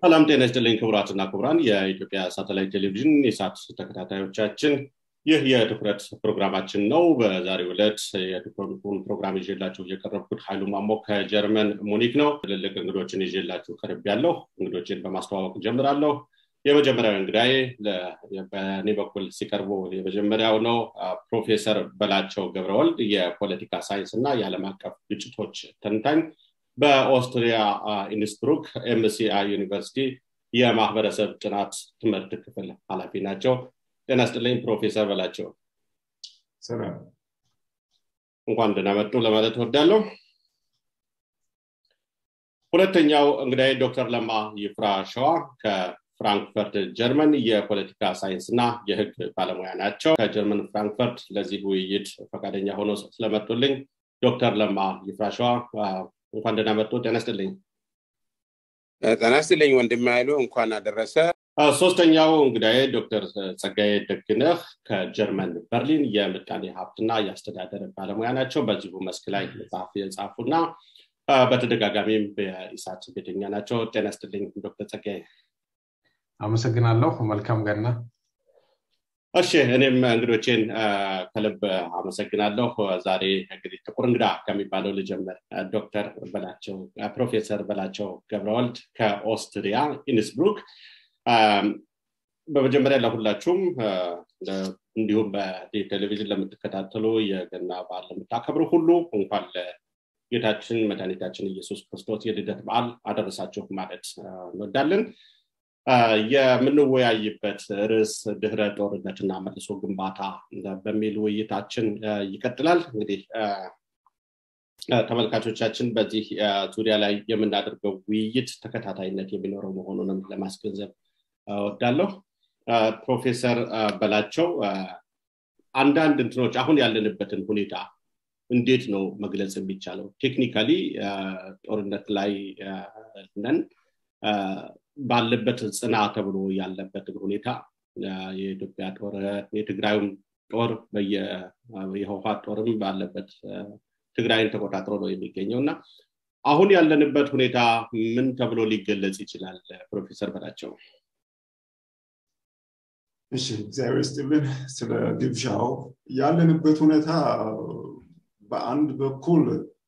ሰላም ጤና ይስጥልኝ ክቡራትና ክቡራን የኢትዮጵያ ሳተላይት ቴሌቪዥን የሳት ተከታታዮቻችን ይህ የትኩረት ፕሮግራማችን ነው በዛሬው ዕለት የትኩረቱን ፕሮግራም ይዤላችሁ እየቀረብኩት ኃይሉ ማሞ ከጀርመን ሙኒክ ነው ትልልቅ እንግዶችን ይዤላችሁ ቀርብ ያለሁ እንግዶችን በማስተዋወቅ ጀምራለሁ የመጀመሪያው እንግዳዬ በእኔ በኩል ሲቀርቡ የመጀመሪያው ነው ፕሮፌሰር በላቸው ገብረወልድ የፖለቲካ ሳይንስ እና የዓለም አቀፍ ግጭቶች ተንታኝ በኦስትሪያ ኢንስብሩክ ኤምሲአይ ዩኒቨርሲቲ የማህበረሰብ ጥናት ትምህርት ክፍል ኃላፊ ናቸው ጤና ስጥልኝ ፕሮፌሰር በላቸው እንኳን ደህና መጡ ለማለት ወዳለሁ ሁለተኛው እንግዳይ ዶክተር ለማ ይፍራ ሸዋ ከፍራንክፈርት ጀርመን የፖለቲካ ሳይንስ እና የህግ ባለሙያ ናቸው ከጀርመን ፍራንክፈርት ለዚህ ውይይት ፈቃደኛ ሆኖ ስለመጡልኝ ዶክተር ለማ ይፍራ ሸዋ እንኳን ደህና መጡ ጤና ስጥልኝ ጤና ስጥልኝ ወንድም ያሉ እንኳን አደረሰ ሶስተኛው እንግዳዬ ዶክተር ጸጋዬ ደግነህ ከጀርመን በርሊን የምጣኔ ሀብትና የአስተዳደር ባለሙያ ናቸው በዚሁ መስክ ላይ መጽሐፍ የጻፉና በተደጋጋሚም በኢሳት ቤተኛ ናቸው ጤና ስትልኝ ዶክተር ጸጋዬ አመሰግናለሁ መልካም ገና እሺ እኔም እንግዶቼን ከልብ አመሰግናለሁ ዛሬ እንግዲህ ጥቁር እንግዳ ከሚባለው ልጀምር ዶክተር በላቸው ፕሮፌሰር በላቸው ገብረወልድ ከኦስትሪያ ኢንስብሩክ በመጀመሪያ ለሁላችሁም እንዲሁም በቴሌቪዥን ለምትከታተሉ የገና በዓል ለምታከብሩ ሁሉ እንኳን ለጌታችን መድኃኒታችን ኢየሱስ ክርስቶስ የልደት በዓል አደረሳችሁ ማለት እንወዳለን የምንወያይበት ርዕስ ድህረ ጦርነትና መልሶ ግንባታ በሚል ውይይታችን ይቀጥላል እንግዲህ ተመልካቾቻችን በዚህ ዙሪያ ላይ የምናደርገው ውይይት ተከታታይነት የሚኖረው መሆኑንም ለማስገንዘብ ወዳለሁ ፕሮፌሰር በላቸው አንዳንድ እንትኖች አሁን ያለንበትን ሁኔታ እንዴት ነው መግለጽ የሚቻለው ቴክኒካሊ ጦርነት ላይ ነን ባለበት ጽና ተብሎ ያለበትን ሁኔታ የኢትዮጵያ ጦር የትግራዩም ጦር የህወሀት ጦርም ባለበት ትግራይን ተቆጣጥሮ ነው የሚገኘው እና አሁን ያለንበት ሁኔታ ምን ተብሎ ሊገለጽ ይችላል ፕሮፌሰር በላቸው እሺ እግዚአብሔር ስጥልን ስለ ግብዣው ያለንበት ሁኔታ በአንድ በኩል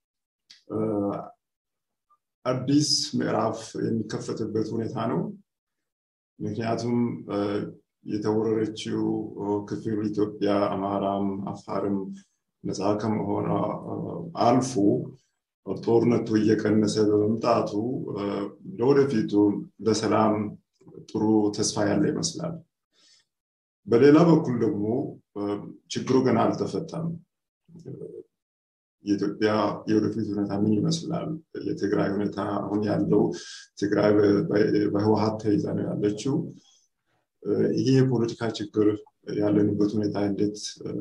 አዲስ ምዕራፍ የሚከፈትበት ሁኔታ ነው ምክንያቱም የተወረረችው ክፍል ኢትዮጵያ አማራም አፋርም ነፃ ከመሆኗ አልፎ ጦርነቱ እየቀነሰ በመምጣቱ ለወደፊቱ ለሰላም ጥሩ ተስፋ ያለ ይመስላል በሌላ በኩል ደግሞ ችግሩ ገና አልተፈታም የኢትዮጵያ የወደፊት ሁኔታ ምን ይመስላል የትግራይ ሁኔታ አሁን ያለው ትግራይ በህወሀት ተይዛ ነው ያለችው ይሄ የፖለቲካ ችግር ያለንበት ሁኔታ እንዴት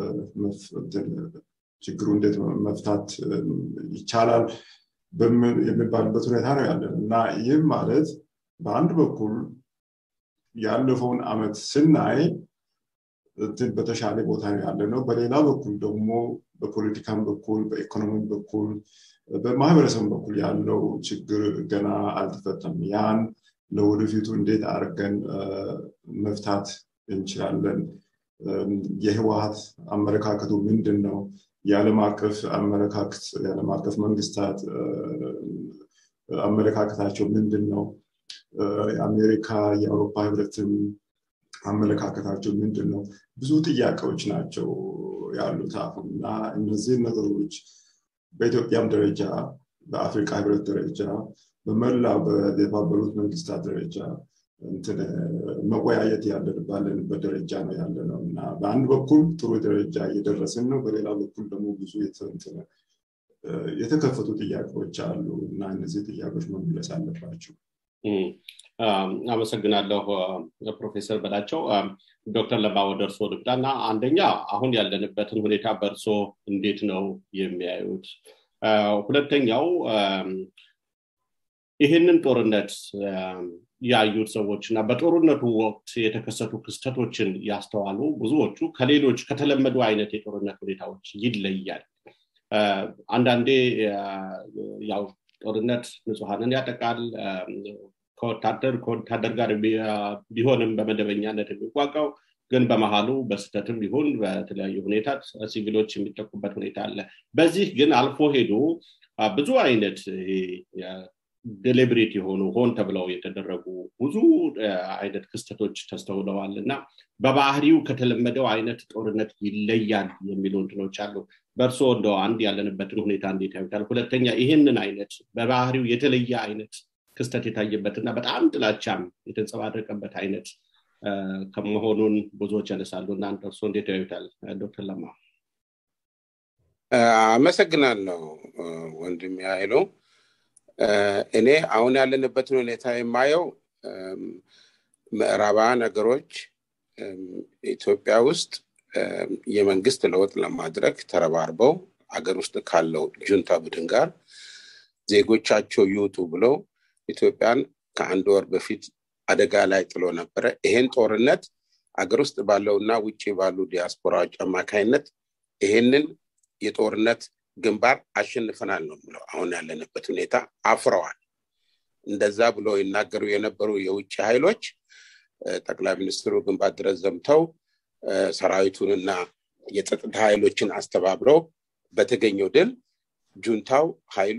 ችግሩ እንዴት መፍታት ይቻላል የሚባልበት ሁኔታ ነው ያለን እና ይህም ማለት በአንድ በኩል ያለፈውን አመት ስናይ በተሻለ ቦታ ነው ያለ ነው በሌላ በኩል ደግሞ በፖለቲካም በኩል በኢኮኖሚ በኩል በማህበረሰብ በኩል ያለው ችግር ገና አልተፈተም ያን ለወደፊቱ እንዴት አድርገን መፍታት እንችላለን የህወሀት አመለካከቱ ምንድን ነው የዓለም አቀፍ አመለካከት የዓለም አቀፍ መንግስታት አመለካከታቸው ምንድን ነው የአሜሪካ የአውሮፓ ህብረትም አመለካከታቸው ምንድን ነው ብዙ ጥያቄዎች ናቸው ያሉት አሁን እና እነዚህን ነገሮች በኢትዮጵያም ደረጃ በአፍሪካ ህብረት ደረጃ በመላ በተባበሩት መንግስታት ደረጃ መወያየት ያለንበት ደረጃ ነው ያለ ነው እና በአንድ በኩል ጥሩ ደረጃ እየደረስን ነው በሌላ በኩል ደግሞ ብዙ የተከፈቱ ጥያቄዎች አሉ እና እነዚህ ጥያቄዎች መመለስ አለባቸው አመሰግናለሁ ፕሮፌሰር በላቸው ዶክተር ለማ ወደ እርሶ ልግዳ እና አንደኛ አሁን ያለንበትን ሁኔታ በእርሶ እንዴት ነው የሚያዩት ሁለተኛው ይህንን ጦርነት ያዩት ሰዎች እና በጦርነቱ ወቅት የተከሰቱ ክስተቶችን ያስተዋሉ ብዙዎቹ ከሌሎች ከተለመዱ አይነት የጦርነት ሁኔታዎች ይለያል አንዳንዴ ያው ጦርነት ንጹሐንን ያጠቃል ከወታደር ከወታደር ጋር ቢሆንም በመደበኛነት የሚዋጋው ግን በመሀሉ በስህተትም ይሁን በተለያዩ ሁኔታ ሲቪሎች የሚጠቁበት ሁኔታ አለ በዚህ ግን አልፎ ሄዶ ብዙ አይነት ዴሊብሬት የሆኑ ሆን ተብለው የተደረጉ ብዙ አይነት ክስተቶች ተስተውለዋል እና በባህሪው ከተለመደው አይነት ጦርነት ይለያል የሚሉ እንትኖች አሉ በእርሶ እንደ አንድ ያለንበትን ሁኔታ እንዴት ያዩታል ሁለተኛ ይህንን አይነት በባህሪው የተለየ አይነት ክስተት የታየበትና በጣም ጥላቻም የተንጸባረቀበት አይነት ከመሆኑን ብዙዎች ያነሳሉ እና እርሶ እንዴት ያዩታል ዶክተር ለማ አመሰግናለሁ ወንድም ያይሉ እኔ አሁን ያለንበትን ሁኔታ የማየው ምዕራባውያን ነገሮች ኢትዮጵያ ውስጥ የመንግስት ለውጥ ለማድረግ ተረባርበው አገር ውስጥ ካለው ጁንታ ቡድን ጋር ዜጎቻቸው ይውጡ ብለው ኢትዮጵያን ከአንድ ወር በፊት አደጋ ላይ ጥሎ ነበረ ይሄን ጦርነት አገር ውስጥ ባለውና ውጭ ባሉ ዲያስፖራዎች አማካይነት ይሄንን የጦርነት ግንባር አሸንፈናል ነው ብለው አሁን ያለንበት ሁኔታ አፍረዋል እንደዛ ብሎ ይናገሩ የነበሩ የውጭ ኃይሎች ጠቅላይ ሚኒስትሩ ግንባር ድረስ ዘምተው ሰራዊቱንና የጸጥታ ኃይሎችን አስተባብረው በተገኘው ድል ጁንታው ኃይሉ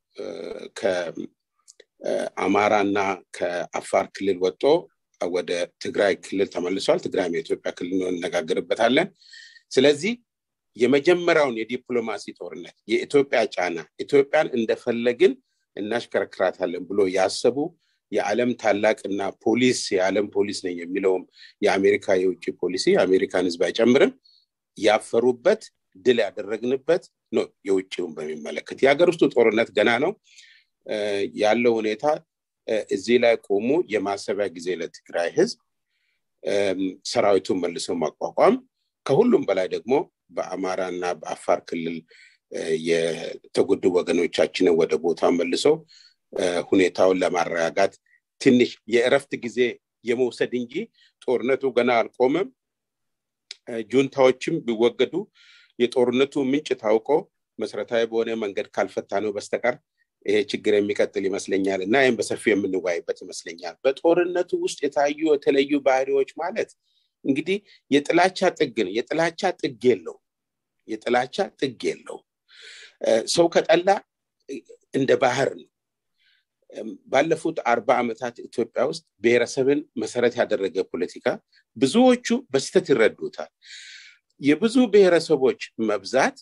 ከአማራና ከአፋር ክልል ወጦ ወደ ትግራይ ክልል ተመልሷል ትግራይም የኢትዮጵያ ክልል ነው እነጋገርበታለን ስለዚህ የመጀመሪያውን የዲፕሎማሲ ጦርነት የኢትዮጵያ ጫና ኢትዮጵያን እንደፈለግን እናሽከረክራታለን ብሎ ያሰቡ የዓለም ታላቅና ፖሊስ የዓለም ፖሊስ ነኝ የሚለውም የአሜሪካ የውጭ ፖሊሲ የአሜሪካን ህዝብ አይጨምርም ያፈሩበት ድል ያደረግንበት ነው የውጭውን በሚመለከት የሀገር ውስጡ ጦርነት ገና ነው ያለው ሁኔታ እዚህ ላይ ቆሙ የማሰቢያ ጊዜ ለትግራይ ህዝብ ሰራዊቱን መልሰው ማቋቋም ከሁሉም በላይ ደግሞ በአማራና በአፋር ክልል የተጎዱ ወገኖቻችንን ወደ ቦታ መልሰው ሁኔታውን ለማረጋጋት ትንሽ የእረፍት ጊዜ የመውሰድ እንጂ ጦርነቱ ገና አልቆመም ጁንታዎችም ቢወገዱ የጦርነቱ ምንጭ ታውቆ መሰረታዊ በሆነ መንገድ ካልፈታ ነው በስተቀር ይሄ ችግር የሚቀጥል ይመስለኛል እና ይህም በሰፊ የምንወያይበት ይመስለኛል በጦርነቱ ውስጥ የታዩ የተለዩ ባህሪዎች ማለት እንግዲህ የጥላቻ ጥግ ነው የጥላቻ ጥግ የለው የጥላቻ ጥግ የለው ሰው ከጠላ እንደ ባህር ነው ባለፉት አርባ ዓመታት ኢትዮጵያ ውስጥ ብሔረሰብን መሰረት ያደረገ ፖለቲካ ብዙዎቹ በስተት ይረዱታል የብዙ ብሔረሰቦች መብዛት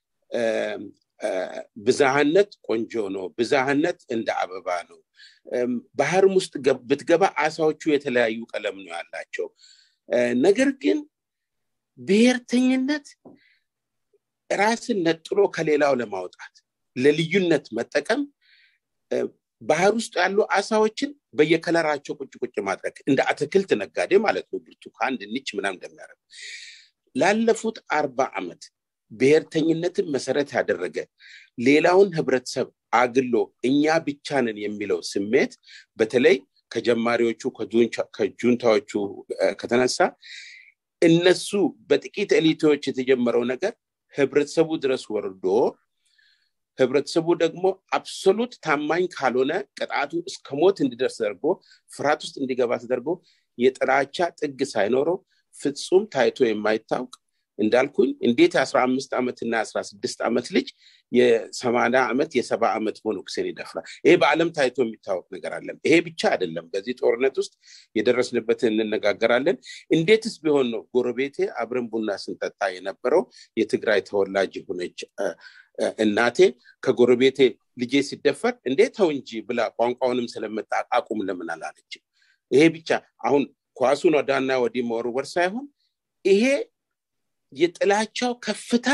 ብዛሃነት ቆንጆ ነው ብዛሃነት እንደ አበባ ነው ባህርም ውስጥ ብትገባ አሳዎቹ የተለያዩ ቀለም ነው ያላቸው ነገር ግን ብሔርተኝነት ራስን ነጥሎ ከሌላው ለማውጣት ለልዩነት መጠቀም ባህር ውስጥ ያሉ አሳዎችን በየከለራቸው ቁጭ ቁጭ ማድረግ እንደ አትክልት ነጋዴ ማለት ነው ብርቱካን ድንች ምናም እንደሚያደርግ ላለፉት አርባ ዓመት ብሔርተኝነትን መሰረት ያደረገ ሌላውን ህብረተሰብ አግሎ እኛ ብቻ ነን የሚለው ስሜት በተለይ ከጀማሪዎቹ ከጁንታዎቹ ከተነሳ እነሱ በጥቂት ኤሊቶች የተጀመረው ነገር ህብረተሰቡ ድረስ ወርዶ ህብረተሰቡ ደግሞ አብሶሉት ታማኝ ካልሆነ ቅጣቱ እስከ ሞት እንዲደርስ ተደርጎ ፍርሃት ውስጥ እንዲገባ ተደርጎ የጥላቻ ጥግ ሳይኖረው ፍጹም ታይቶ የማይታወቅ እንዳልኩኝ እንዴት የአስራ አምስት ዓመትና የአስራ ስድስት ዓመት ልጅ የሰማንያ ዓመት የሰባ ዓመት ሞኖክሴን ይደፍራል ይሄ በአለም ታይቶ የሚታወቅ ነገር አለም ይሄ ብቻ አይደለም በዚህ ጦርነት ውስጥ የደረስንበትን እንነጋገራለን እንዴትስ ቢሆን ነው ጎረቤቴ አብረን ቡና ስንጠጣ የነበረው የትግራይ ተወላጅ የሆነች እናቴ ከጎረቤቴ ልጄ ሲደፈር እንዴት ተው እንጂ ብላ ቋንቋውንም ስለመጣ አቁም ለምን አላለችም ይሄ ብቻ አሁን ኳሱን ወዳና ወዲህ መወርወር ሳይሆን ይሄ የጥላቻው ከፍታ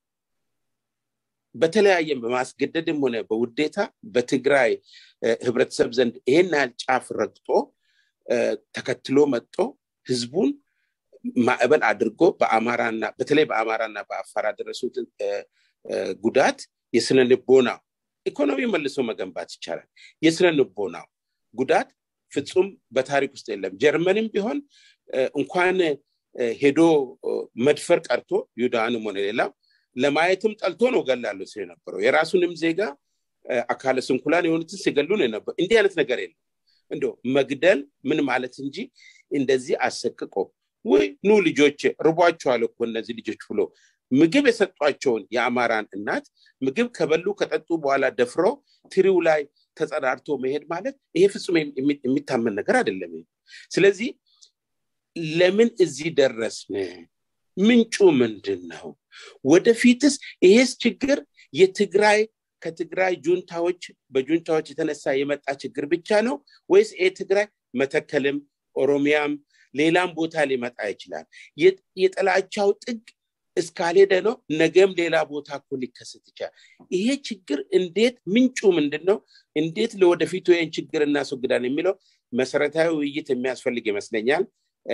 በተለያየም በማስገደድም ሆነ በውዴታ በትግራይ ህብረተሰብ ዘንድ ይሄን ያህል ጫፍ ረግጦ ተከትሎ መጥቶ ህዝቡን ማዕበል አድርጎ በአማራና በተለይ በአማራና በአፋር ያደረሱትን ጉዳት የስነ ልቦናው ኢኮኖሚ መልሶ መገንባት ይቻላል የስነ ልቦናው ጉዳት ፍጹም በታሪክ ውስጥ የለም ጀርመንም ቢሆን እንኳን ሄዶ መድፈር ቀርቶ ይሁዳንም ሆነ ሌላው ለማየትም ጠልቶ ነው ገላለሁ የነበረው የራሱንም ዜጋ አካለ ስንኩላን የሆኑትን ሲገሉ ነው የነበረው እንዲህ አይነት ነገር የለም እንደ መግደል ምን ማለት እንጂ እንደዚህ አሰቅቆ ወይ ኑ ልጆች ርቧቸዋል እኮ እነዚህ ልጆች ብሎ ምግብ የሰጧቸውን የአማራን እናት ምግብ ከበሉ ከጠጡ በኋላ ደፍሮ ትሪው ላይ ተጸዳድቶ መሄድ ማለት ይሄ ፍጹም የሚታመን ነገር አይደለም ስለዚህ ለምን እዚህ ደረስን ምንጩ ምንድን ነው ወደፊትስ ይሄስ ችግር የትግራይ ከትግራይ ጁንታዎች በጁንታዎች የተነሳ የመጣ ችግር ብቻ ነው ወይስ ይሄ ትግራይ መተከልም ኦሮሚያም ሌላም ቦታ ሊመጣ ይችላል የጥላቻው ጥግ እስካልሄደ ነው ነገም ሌላ ቦታ እኮ ሊከሰት ይችላል ይሄ ችግር እንዴት ምንጩ ምንድን ነው እንዴት ለወደፊቱ ይህን ችግር እናስወግዳን የሚለው መሰረታዊ ውይይት የሚያስፈልግ ይመስለኛል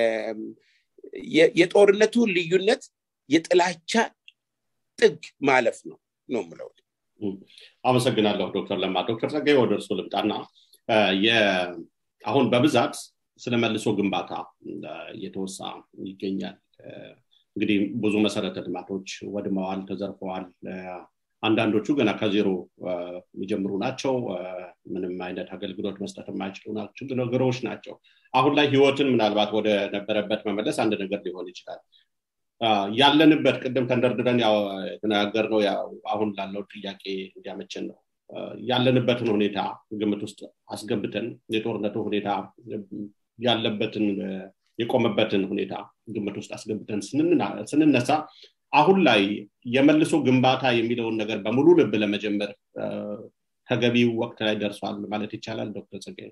የጦርነቱ ልዩነት የጥላቻ ጥግ ማለፍ ነው ነው ምለው አመሰግናለሁ ዶክተር ለማ ዶክተር ጸጋይ ወደ እርሱ ልምጣና አሁን በብዛት ስለ መልሶ ግንባታ እየተወሳ ይገኛል እንግዲህ ብዙ መሰረተ ልማቶች ወድመዋል ተዘርፈዋል አንዳንዶቹ ገና ከዜሮ የሚጀምሩ ናቸው ምንም አይነት አገልግሎት መስጠት የማይችሉ ነገሮች ናቸው አሁን ላይ ህይወትን ምናልባት ወደ ነበረበት መመለስ አንድ ነገር ሊሆን ይችላል ያለንበት ቅድም ተንደርድረን የተነጋገር ነው አሁን ላለው ጥያቄ እንዲያመችን ነው ያለንበትን ሁኔታ ግምት ውስጥ አስገብተን የጦርነቱ ሁኔታ ያለበትን የቆመበትን ሁኔታ ግምት ውስጥ አስገብተን ስንነሳ አሁን ላይ የመልሶ ግንባታ የሚለውን ነገር በሙሉ ልብ ለመጀመር ተገቢው ወቅት ላይ ደርሷል ማለት ይቻላል ዶክተር ጸጋይ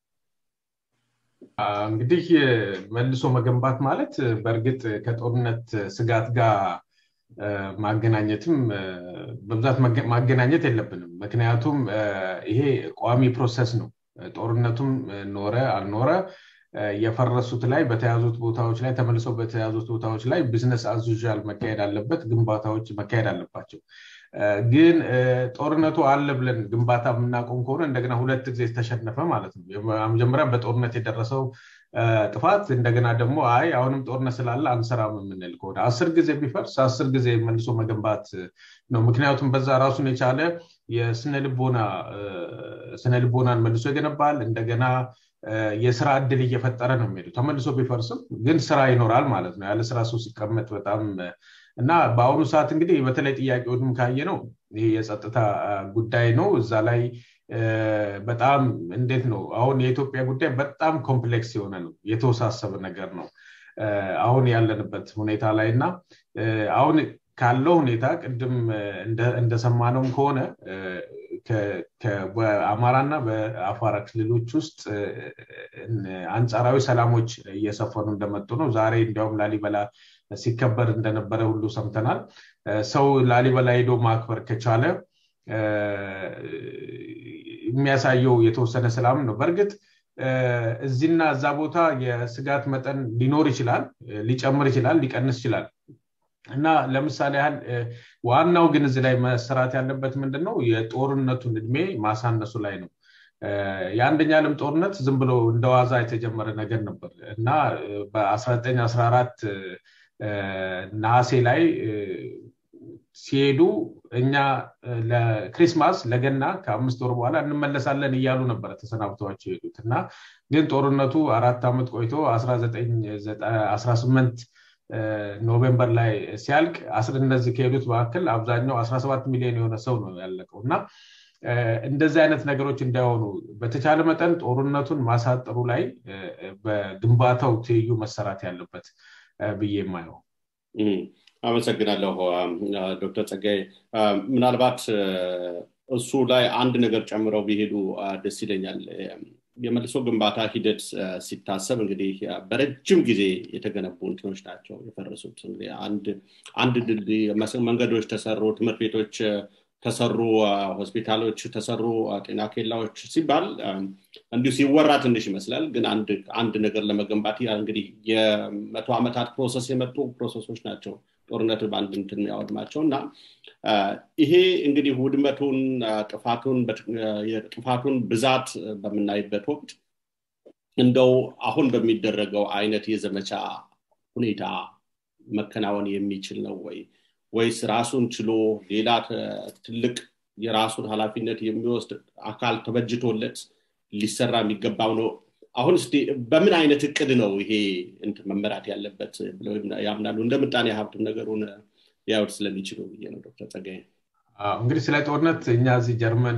እንግዲህ መልሶ መገንባት ማለት በእርግጥ ከጦርነት ስጋት ጋር ማገናኘትም በብዛት ማገናኘት የለብንም ምክንያቱም ይሄ ቋሚ ፕሮሰስ ነው ጦርነቱም ኖረ አልኖረ የፈረሱት ላይ በተያዙት ቦታዎች ላይ ተመልሰው በተያዙት ቦታዎች ላይ ቢዝነስ አዙዣል መካሄድ አለበት ግንባታዎች መካሄድ አለባቸው ግን ጦርነቱ አለ ብለን ግንባታ የምናቆም ከሆነ እንደገና ሁለት ጊዜ ተሸነፈ ማለት ነው መጀመሪያ በጦርነት የደረሰው ጥፋት እንደገና ደግሞ አይ አሁንም ጦርነት ስላለ አንሰራም የምንል ከሆነ አስር ጊዜ ቢፈርስ አስር ጊዜ መልሶ መገንባት ነው ምክንያቱም በዛ ራሱን የቻለ የስነልቦና ስነልቦናን መልሶ ይገነባል እንደገና የስራ እድል እየፈጠረ ነው የሚሄዱ ተመልሶ ቢፈርስም ግን ስራ ይኖራል ማለት ነው ያለ ስራ ሰው ሲቀመጥ በጣም እና በአሁኑ ሰዓት እንግዲህ በተለይ ጥያቄውንም ካየ ነው ይህ የጸጥታ ጉዳይ ነው እዛ ላይ በጣም እንዴት ነው አሁን የኢትዮጵያ ጉዳይ በጣም ኮምፕሌክስ የሆነ ነው የተወሳሰበ ነገር ነው አሁን ያለንበት ሁኔታ ላይ እና አሁን ካለው ሁኔታ ቅድም እንደሰማነውም ከሆነ በአማራና በአፋራ ክልሎች ውስጥ አንጻራዊ ሰላሞች እየሰፈኑ እንደመጡ ነው ዛሬ እንዲያውም ላሊበላ ሲከበር እንደነበረ ሁሉ ሰምተናል ሰው ላሊበላ ሄዶ ማክበር ከቻለ የሚያሳየው የተወሰነ ሰላም ነው በእርግጥ እዚህና እዛ ቦታ የስጋት መጠን ሊኖር ይችላል ሊጨምር ይችላል ሊቀንስ ይችላል እና ለምሳሌ ያህል ዋናው ግን እዚህ ላይ መሰራት ያለበት ምንድን ነው የጦርነቱን እድሜ ማሳነሱ ላይ ነው የአንደኛ ዓለም ጦርነት ዝም ብሎ እንደዋዛ የተጀመረ ነገር ነበር እና በ1914 ነሐሴ ላይ ሲሄዱ እኛ ለክሪስማስ ለገና ከአምስት ወር በኋላ እንመለሳለን እያሉ ነበረ ተሰናብተዋቸው የሄዱት እና ግን ጦርነቱ አራት ዓመት ቆይቶ 18 ኖቬምበር ላይ ሲያልቅ እነዚህ ከሄዱት መካከል አብዛኛው 17 ሚሊዮን የሆነ ሰው ነው ያለቀው እና እንደዚህ አይነት ነገሮች እንዳይሆኑ በተቻለ መጠን ጦርነቱን ማሳጠሩ ላይ በግንባታው ትይዩ መሰራት ያለበት ብዬ የማየው አመሰግናለሁ ዶክተር ጸጋይ ምናልባት እሱ ላይ አንድ ነገር ጨምረው ቢሄዱ ደስ ይለኛል የመልሶ ግንባታ ሂደት ሲታሰብ እንግዲህ በረጅም ጊዜ የተገነቡ እንትኖች ናቸው የፈረሱት አንድ ድልድይ መንገዶች ተሰሩ ትምህርት ቤቶች ተሰሩ ሆስፒታሎች ተሰሩ ጤና ኬላዎች ሲባል እንዲሁ ሲወራ ትንሽ ይመስላል ግን አንድ ነገር ለመገንባት እንግዲህ የመቶ ዓመታት ፕሮሰስ የመጡ ፕሮሰሶች ናቸው ጦርነት በአንድ እንትን የሚያወድማቸው እና ይሄ እንግዲህ ውድመቱን ጥፋቱን የጥፋቱን ብዛት በምናይበት ወቅት እንደው አሁን በሚደረገው አይነት የዘመቻ ሁኔታ መከናወን የሚችል ነው ወይ ወይስ ራሱን ችሎ ሌላ ትልቅ የራሱን ኃላፊነት የሚወስድ አካል ተበጅቶለት ሊሰራ የሚገባው ነው አሁን እስቲ በምን አይነት እቅድ ነው ይሄ መመራት ያለበት ብለው ያምናሉ እንደ ምጣኔ ሀብት ነገሩን ሊያዩት ስለሚችሉ ብዬ ነው ዶክተር ጸጋይ እንግዲህ ስለ ጦርነት እኛ እዚህ ጀርመን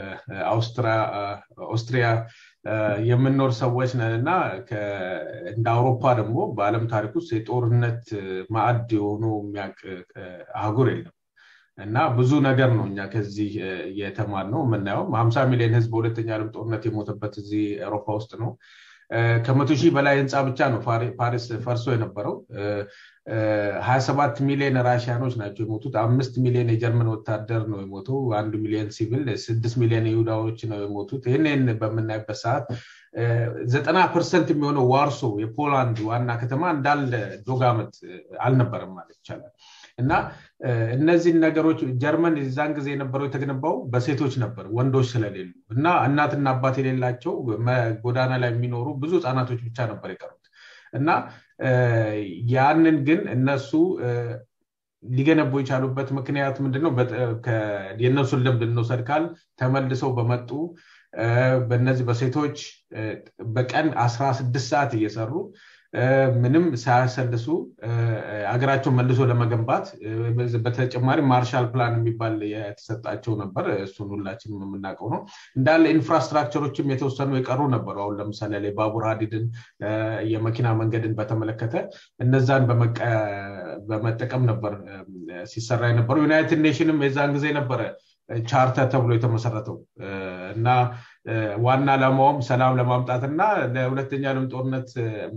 ኦስትሪያ የምንኖር ሰዎች ነን እና እንደ አውሮፓ ደግሞ በአለም ታሪክ ውስጥ የጦርነት ማዕድ የሆኑ የሚያውቅ አህጉር የለም እና ብዙ ነገር ነው እኛ ከዚህ እየተማር ነው የምናየው ሀምሳ ሚሊዮን ህዝብ በሁለተኛ ዓለም ጦርነት የሞተበት እዚህ አውሮፓ ውስጥ ነው ከመቶ ሺህ በላይ ህንፃ ብቻ ነው ፓሪስ ፈርሶ የነበረው ሀያ ሰባት ሚሊዮን ራሽያኖች ናቸው የሞቱት አምስት ሚሊዮን የጀርመን ወታደር ነው የሞተው አንድ ሚሊዮን ሲቪል ስድስት ሚሊዮን ይሁዳዎች ነው የሞቱት ይህንን በምናይበት ሰዓት ዘጠና ፐርሰንት የሚሆነው ዋርሶ የፖላንድ ዋና ከተማ እንዳለ ዶጋመት አልነበረም ማለት ይቻላል እና እነዚህን ነገሮች ጀርመን የዛን ጊዜ የነበረው የተገነባው በሴቶች ነበር ወንዶች ስለሌሉ እና እናትና አባት የሌላቸው ጎዳና ላይ የሚኖሩ ብዙ ህፃናቶች ብቻ ነበር የቀሩት እና ያንን ግን እነሱ ሊገነቡ የቻሉበት ምክንያት ምንድነው የእነሱን ልምድ እንውሰድ ካል ተመልሰው በመጡ በእነዚህ በሴቶች በቀን አስራ ስድስት ሰዓት እየሰሩ ምንም ሳያሰልሱ ሀገራቸውን መልሶ ለመገንባት በተጨማሪ ማርሻል ፕላን የሚባል የተሰጣቸው ነበር እሱን ሁላችንም የምናውቀው ነው እንዳለ ኢንፍራስትራክቸሮችም የተወሰኑ የቀሩ ነበሩ አሁን ለምሳሌ ላይ ባቡር ሀዲድን የመኪና መንገድን በተመለከተ እነዛን በመጠቀም ነበር ሲሰራ የነበረው ዩናይትድ ኔሽንም የዛን ጊዜ ነበረ ቻርተር ተብሎ የተመሰረተው እና ዋና ዓላማውም ሰላም ለማምጣት እና ለሁለተኛ ዓለም ጦርነት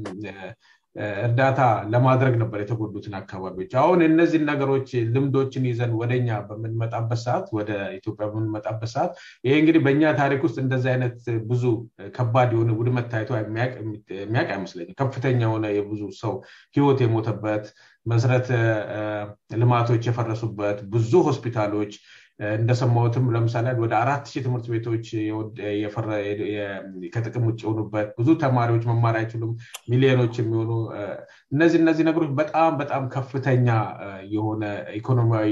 እርዳታ ለማድረግ ነበር የተጎዱትን አካባቢዎች አሁን እነዚህን ነገሮች ልምዶችን ይዘን ወደኛ በምንመጣበት ሰዓት ወደ ኢትዮጵያ በምንመጣበት ሰዓት ይሄ እንግዲህ በእኛ ታሪክ ውስጥ እንደዚህ አይነት ብዙ ከባድ የሆነ ውድመት ታይቶ የሚያውቅ አይመስለኝም ከፍተኛ የሆነ የብዙ ሰው ህይወት የሞተበት መሰረተ ልማቶች የፈረሱበት ብዙ ሆስፒታሎች እንደሰማሁትም ለምሳሌ ወደ አራት ሺህ ትምህርት ቤቶች ከጥቅም ውጭ የሆኑበት ብዙ ተማሪዎች መማር አይችሉም ሚሊዮኖች የሚሆኑ እነዚህ እነዚህ ነገሮች በጣም በጣም ከፍተኛ የሆነ ኢኮኖሚያዊ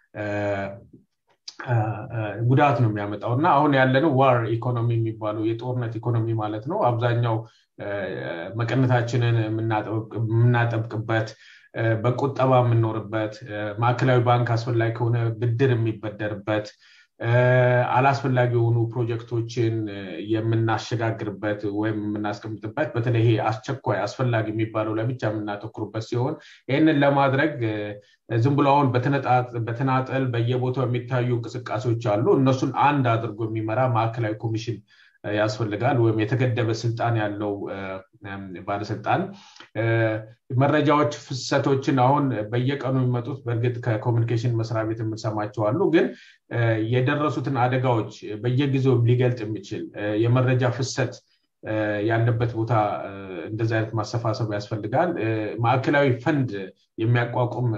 ጉዳት ነው የሚያመጣው እና አሁን ያለነው ዋር ኢኮኖሚ የሚባለው የጦርነት ኢኮኖሚ ማለት ነው አብዛኛው መቀነታችንን የምናጠብቅበት በቁጠባ የምንኖርበት ማዕከላዊ ባንክ አስፈላጊ ከሆነ ብድር የሚበደርበት አላስፈላጊ የሆኑ ፕሮጀክቶችን የምናሸጋግርበት ወይም የምናስቀምጥበት በተለይ ይሄ አስቸኳይ አስፈላጊ የሚባለው ላይ ብቻ የምናተኩርበት ሲሆን ይህንን ለማድረግ ዝም ብሎ አሁን በተናጠል በየቦታው የሚታዩ እንቅስቃሴዎች አሉ እነሱን አንድ አድርጎ የሚመራ ማዕከላዊ ኮሚሽን ያስፈልጋል ወይም የተገደበ ስልጣን ያለው ባለስልጣን መረጃዎች ፍሰቶችን አሁን በየቀኑ የሚመጡት በእርግጥ ከኮሚኒኬሽን መስሪያ ቤት የምንሰማቸው አሉ ግን የደረሱትን አደጋዎች በየጊዜው ሊገልጥ የሚችል የመረጃ ፍሰት ያለበት ቦታ እንደዚህ አይነት ማሰፋሰብ ያስፈልጋል ማዕከላዊ ፈንድ የሚያቋቁም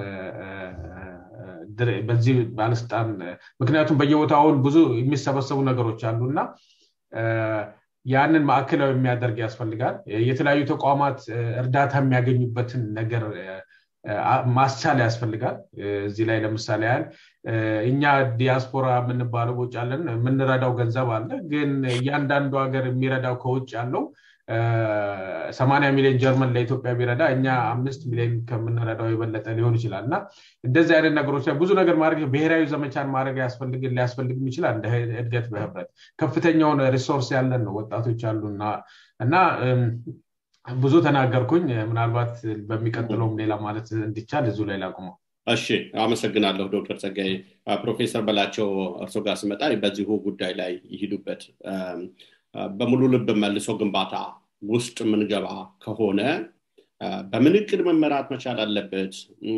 በዚህ ባለስልጣን ምክንያቱም በየቦታውን ብዙ የሚሰበሰቡ ነገሮች አሉ እና ያንን ማዕከላዊ የሚያደርግ ያስፈልጋል የተለያዩ ተቋማት እርዳታ የሚያገኙበትን ነገር ማስቻል ያስፈልጋል እዚህ ላይ ለምሳሌ ያህል እኛ ዲያስፖራ የምንባለው ውጭ አለን የምንረዳው ገንዘብ አለ ግን እያንዳንዱ ሀገር የሚረዳው ከውጭ ያለው ሰማኒያ ሚሊዮን ጀርመን ለኢትዮጵያ ቢረዳ እኛ አምስት ሚሊዮን ከምንረዳው የበለጠ ሊሆን ይችላል እና እንደዚህ አይነት ነገሮች ላይ ብዙ ነገር ማድረግ ብሔራዊ ዘመቻን ማድረግ ሊያስፈልግም ይችላል እንደ እድገት በህብረት ከፍተኛውን ሪሶርስ ያለን ነው ወጣቶች አሉ እና ብዙ ተናገርኩኝ ምናልባት በሚቀጥለውም ሌላ ማለት እንዲቻል እዙ ላይ ላቁመው እሺ አመሰግናለሁ ዶክተር ጸጋይ ፕሮፌሰር በላቸው እርሶ ጋር ስመጣ በዚሁ ጉዳይ ላይ ይሂዱበት በሙሉ ልብ መልሶ ግንባታ ውስጥ የምንገባ ከሆነ በምን እቅድ መመራት መቻል አለበት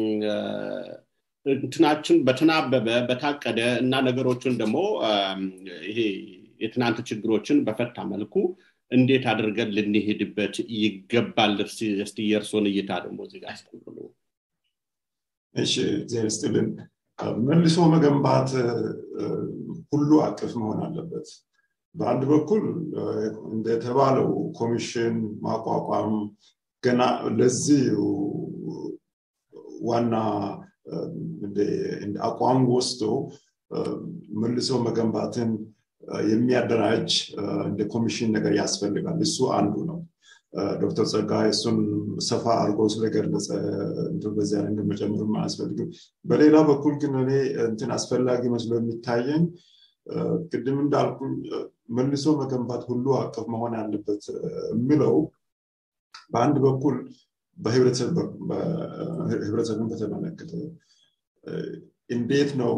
እንትናችን በተናበበ በታቀደ እና ነገሮችን ደግሞ ይሄ የትናንት ችግሮችን በፈታ መልኩ እንዴት አድርገን ልንሄድበት ይገባል እስቲ የእርሶን እይታ ደግሞ እዚጋ ያስቀምሉ እሺ ዜር ስትልን መልሶ መገንባት ሁሉ አቅፍ መሆን አለበት በአንድ በኩል እንደተባለው ኮሚሽን ማቋቋም ገና ለዚህ ዋና አቋም ወስዶ መልሶ መገንባትን የሚያደራጅ እንደ ኮሚሽን ነገር ያስፈልጋል እሱ አንዱ ነው ዶክተር ጸጋይ እሱን ሰፋ አድርጎ ስለገለጸ በዚያ ነገር መጨመርም አያስፈልግም በሌላ በኩል ግን እኔ እንትን አስፈላጊ መስሎ የሚታየኝ ቅድም እንዳልኩ መልሶ መገንባት ሁሉ አቀፍ መሆን አለበት የሚለው በአንድ በኩል በህብረተሰብን በተመለከተ እንዴት ነው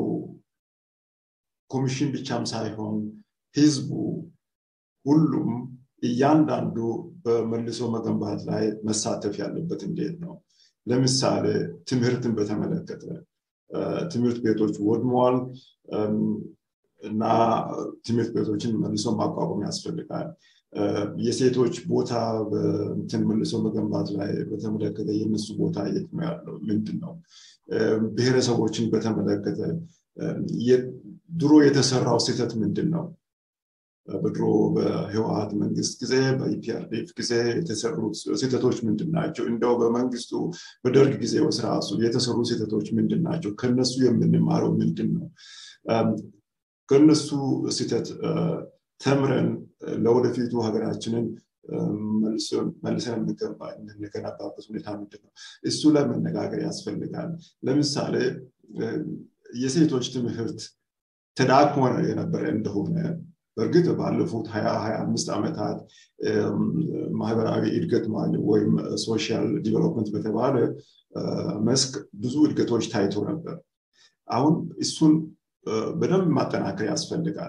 ኮሚሽን ብቻም ሳይሆን ህዝቡ ሁሉም እያንዳንዱ በመልሶ መገንባት ላይ መሳተፍ ያለበት እንዴት ነው ለምሳሌ ትምህርትን በተመለከተ ትምህርት ቤቶች ወድመዋል እና ትምህርት ቤቶችን መልሶ ማቋቋም ያስፈልጋል የሴቶች ቦታ በንትን መልሶ መገንባት ላይ በተመለከተ የነሱ ቦታ የት ነው ያለው ምንድን ነው ብሔረሰቦችን በተመለከተ ድሮ የተሰራው ስህተት ምንድን ነው በድሮ በህወሀት መንግስት ጊዜ በኢፒአርዲፍ ጊዜ የተሰሩት ስህተቶች ምንድን ናቸው እንደው በመንግስቱ በደርግ ጊዜ ስራሱ የተሰሩ ስህተቶች ምንድን ናቸው ከነሱ የምንማረው ምንድን ነው ከነሱ ስህተት ተምረን ለወደፊቱ ሀገራችንን መልሰን የምንገነባበት ሁኔታ ምንድን ነው እሱ ላይ መነጋገር ያስፈልጋል ለምሳሌ የሴቶች ትምህርት ተዳክሞ የነበረ እንደሆነ በእርግጥ ባለፉት ሀያ ሀያ አምስት ዓመታት ማህበራዊ እድገት ወይም ሶሻል ዲቨሎፕመንት በተባለ መስክ ብዙ እድገቶች ታይቶ ነበር አሁን እሱን በደንብ ማጠናከር ያስፈልጋል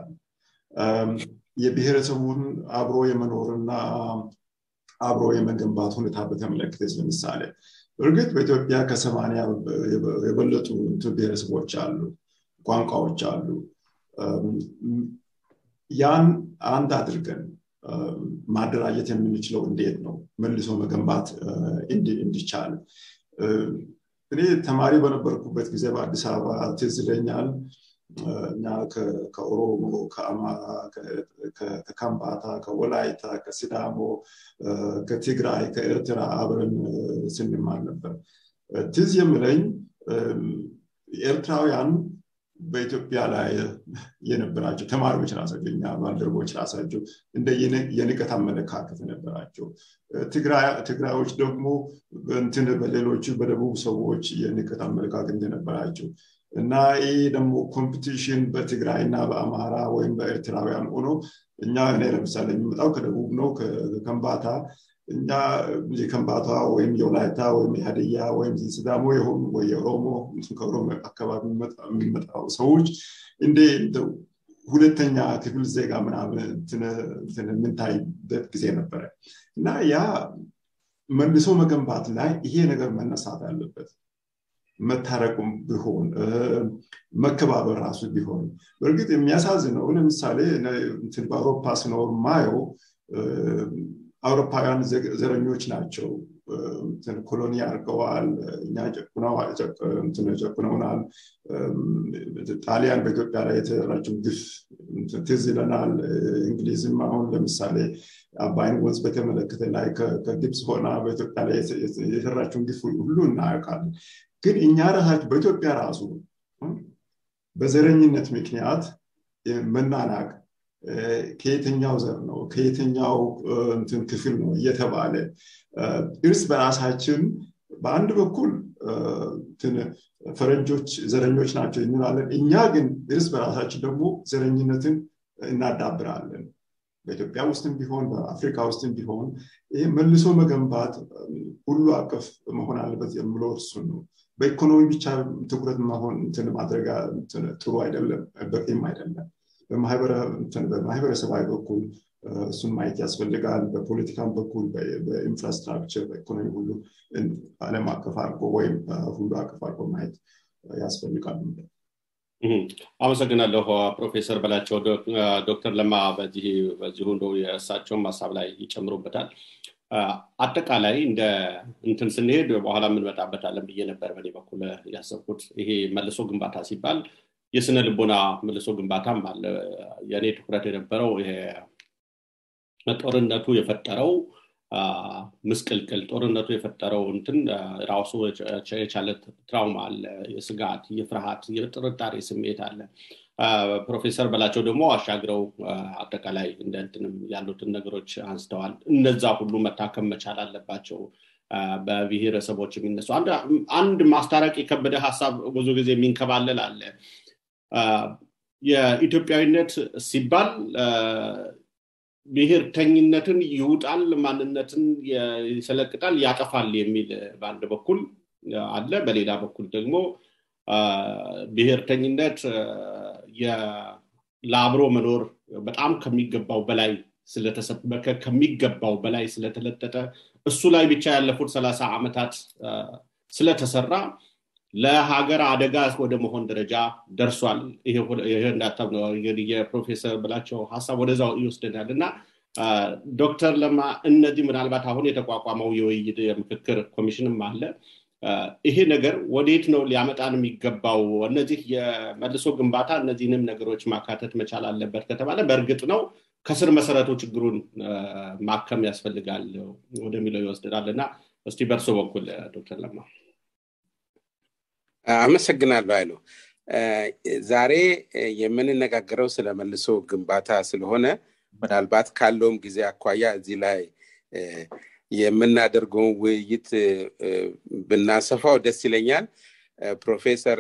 የብሔረሰቡን አብሮ የመኖርና አብሮ የመገንባት ሁኔታ በተመለከተ ለምሳሌ እርግጥ በኢትዮጵያ ከሰማኒያ የበለጡ ብሔረሰቦች አሉ ቋንቋዎች አሉ ያን አንድ አድርገን ማደራጀት የምንችለው እንዴት ነው መልሶ መገንባት እንዲቻል እኔ ተማሪ በነበርኩበት ጊዜ በአዲስ አበባ ትዝ ይለኛል እኛ ከኦሮሞ ከአማራ ከካምባታ ከወላይታ ከሲዳሞ ከትግራይ ከኤርትራ አብረን ስንማር ነበር ትዝ የምለኝ ኤርትራውያን በኢትዮጵያ ላይ የነበራቸው ተማሪዎች ራሳቸው እኛ ባልደረቦች ራሳቸው እንደ የንቀት አመለካከት ነበራቸው ትግራዮች ደግሞ እንትን በሌሎቹ በደቡብ ሰዎች የንቀት አመለካከት እንደነበራቸው እና ይህ ደግሞ ኮምፒቲሽን በትግራይ እና በአማራ ወይም በኤርትራውያን ሆኖ እኛ እኔ ለምሳሌ የሚመጣው ከደቡብ ነው ከከንባታ እኛ የከንባታ ወይም የወላይታ ወይም የሀዲያ ወይም ሲዳሞ የሆኑ ወይ የኦሮሞ ከኦሮሞ አካባቢ የሚመጣው ሰዎች እንደ ሁለተኛ ክፍል ዜጋ ምናምን የምንታይበት ጊዜ ነበረ እና ያ መልሶ መገንባት ላይ ይሄ ነገር መነሳት አለበት መታረቁም ቢሆን መከባበር ራሱ ቢሆን በእርግጥ የሚያሳዝነው ለምሳሌ በአውሮፓ ስኖር ማየው አውሮፓውያን ዘረኞች ናቸው ኮሎኒ አድርገዋል እኛ ጨቁነውናል ጣሊያን በኢትዮጵያ ላይ የተሰራችው ግፍ ትዝ ይለናል እንግሊዝም አሁን ለምሳሌ አባይን ወንዝ በተመለከተ ላይ ከግብፅ ሆና በኢትዮጵያ ላይ የሰራችውን ግፍ ሁሉ እናያውቃለን ግን እኛ ራሳችን በኢትዮጵያ ራሱ በዘረኝነት ምክንያት መናናቅ ከየትኛው ዘር ነው ከየትኛው እንትን ክፍል ነው እየተባለ እርስ በራሳችን በአንድ በኩል ፈረንጆች ዘረኞች ናቸው እንላለን እኛ ግን እርስ በራሳችን ደግሞ ዘረኝነትን እናዳብራለን በኢትዮጵያ ውስጥም ቢሆን በአፍሪካ ውስጥም ቢሆን ይህ መልሶ መገንባት ሁሉ አቀፍ መሆን አለበት የምለው እርሱን ነው በኢኮኖሚ ብቻ ትኩረት መሆን እንትን ማድረግ ጥሩ አይደለም በቂም አይደለም በማህበረሰባዊ በኩል እሱን ማየት ያስፈልጋል በፖለቲካም በኩል በኢንፍራስትራክቸር በኢኮኖሚ ሁሉ አለም አቀፍ አድርጎ ወይም ሁሉ አቀፍ አድርጎ ማየት ያስፈልጋል አመሰግናለሁ ፕሮፌሰር በላቸው ዶክተር ለማ በዚሁ እንደ የእሳቸውን ሀሳብ ላይ ይጨምሩበታል አጠቃላይ እንደ እንትን ስንሄድ በኋላ የምንመጣበታለን ብዬ ነበር በኔ በኩል ያሰብኩት ይሄ መልሶ ግንባታ ሲባል የስነ ልቦና መልሶ ግንባታም አለ የእኔ ትኩረት የነበረው ጦርነቱ የፈጠረው ምስቅልቅል ጦርነቱ የፈጠረው እንትን ራሱ የቻለ ትራውማ አለ የስጋት የፍርሃት የጥርጣሬ ስሜት አለ ፕሮፌሰር በላቸው ደግሞ አሻግረው አጠቃላይ እንደንትንም ያሉትን ነገሮች አንስተዋል እነዛ ሁሉ መታከም መቻል አለባቸው በብሔረሰቦች የሚነሱ አንድ ማስታረቅ የከበደ ሀሳብ ብዙ ጊዜ የሚንከባለል አለ የኢትዮጵያዊነት ሲባል ብሔርተኝነትን ይውጣል ማንነትን ይሰለቅጣል ያጠፋል የሚል በአንድ በኩል አለ በሌላ በኩል ደግሞ ብሔርተኝነት ለአብሮ መኖር በጣም ከሚገባው በላይ ስለተሰበከ ከሚገባው በላይ ስለተለጠጠ እሱ ላይ ብቻ ያለፉት ሰላሳ ዓመታት ስለተሰራ ለሀገር አደጋ ወደ መሆን ደረጃ ደርሷል ይሄ እንዳታብ ነው የፕሮፌሰር ብላቸው ሀሳብ ወደዛው ይወስደናል እና ዶክተር ለማ እነዚህ ምናልባት አሁን የተቋቋመው የውይይት የምክክር ኮሚሽንም አለ ይሄ ነገር ወዴት ነው ሊያመጣን የሚገባው እነዚህ የመልሶ ግንባታ እነዚህንም ነገሮች ማካተት መቻል አለበት ከተባለ በእርግጥ ነው ከስር መሰረቱ ችግሩን ማከም ያስፈልጋል ወደሚለው ይወስደናል እና እስቲ በእርሶ በኩል ዶክተር ለማ አመሰግናለሁ አይሉ ዛሬ የምንነጋገረው ስለ መልሶ ግንባታ ስለሆነ ምናልባት ካለውም ጊዜ አኳያ እዚህ ላይ የምናደርገውን ውይይት ብናሰፋው ደስ ይለኛል ፕሮፌሰር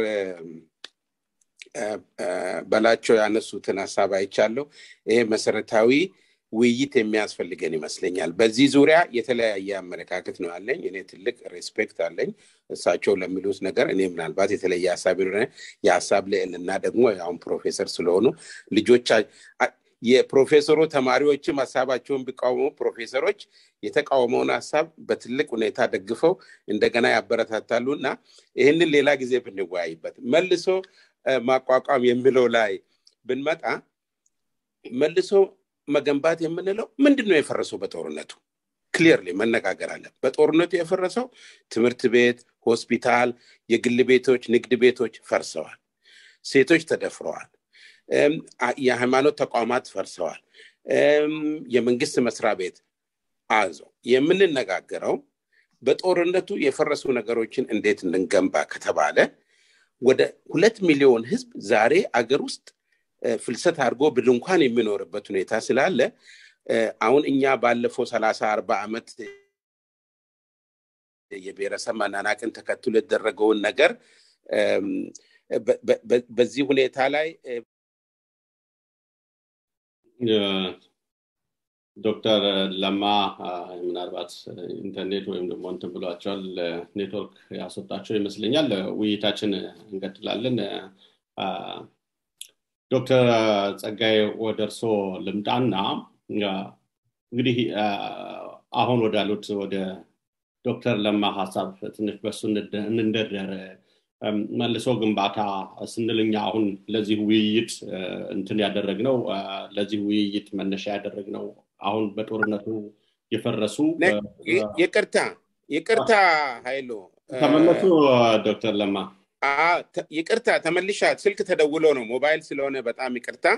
በላቸው ያነሱትን ሀሳብ አይቻለሁ ይሄ መሰረታዊ ውይይት የሚያስፈልገን ይመስለኛል በዚህ ዙሪያ የተለያየ አመለካከት ነው ያለኝ እኔ ትልቅ ሬስፔክት አለኝ እሳቸው ለሚሉት ነገር እኔ ምናልባት የተለየ ሀሳብ የሀሳብ ልዕልና ደግሞ ያሁን ፕሮፌሰር ስለሆኑ ልጆቻ የፕሮፌሰሩ ተማሪዎችም ሀሳባቸውን ቢቃወሙ ፕሮፌሰሮች የተቃወመውን ሀሳብ በትልቅ ሁኔታ ደግፈው እንደገና ያበረታታሉ እና ይህንን ሌላ ጊዜ ብንወያይበት መልሶ ማቋቋም የሚለው ላይ ብንመጣ መልሶ መገንባት የምንለው ምንድን ነው የፈረሰው በጦርነቱ ክሊርሊ መነጋገር አለ በጦርነቱ የፈረሰው ትምህርት ቤት ሆስፒታል የግል ቤቶች ንግድ ቤቶች ፈርሰዋል ሴቶች ተደፍረዋል የሃይማኖት ተቋማት ፈርሰዋል የመንግስት መስሪያ ቤት አዞ የምንነጋገረው በጦርነቱ የፈረሱ ነገሮችን እንዴት እንገንባ ከተባለ ወደ ሁለት ሚሊዮን ህዝብ ዛሬ አገር ውስጥ ፍልሰት አድርጎ በድንኳን የሚኖርበት ሁኔታ ስላለ አሁን እኛ ባለፈው ሰላሳ አርባ ዓመት የብሔረሰብ መናናቅን ተከትሎ የተደረገውን ነገር በዚህ ሁኔታ ላይ ዶክተር ለማ ምናልባት ኢንተርኔት ወይም ደግሞ እንትን ብሏቸዋል ኔትወርክ ያስወጣቸው ይመስለኛል ውይይታችን እንቀጥላለን ዶክተር ጸጋይ ወደ እርሶ ልምጣና እንግዲህ አሁን ወዳሉት ወደ ዶክተር ለማ ሀሳብ ትንሽ በሱ እንደርደር መልሶ ግንባታ ስንልኛ አሁን ለዚህ ውይይት እንትን ያደረግነው ለዚህ ውይይት መነሻ ያደረግነው አሁን በጦርነቱ የፈረሱ ይቅርታ ይቅርታ ኃይሉ ተመለሱ ዶክተር ለማ ይቅርታ ተመልሻ ስልክ ተደውሎ ነው ሞባይል ስለሆነ በጣም ይቅርታ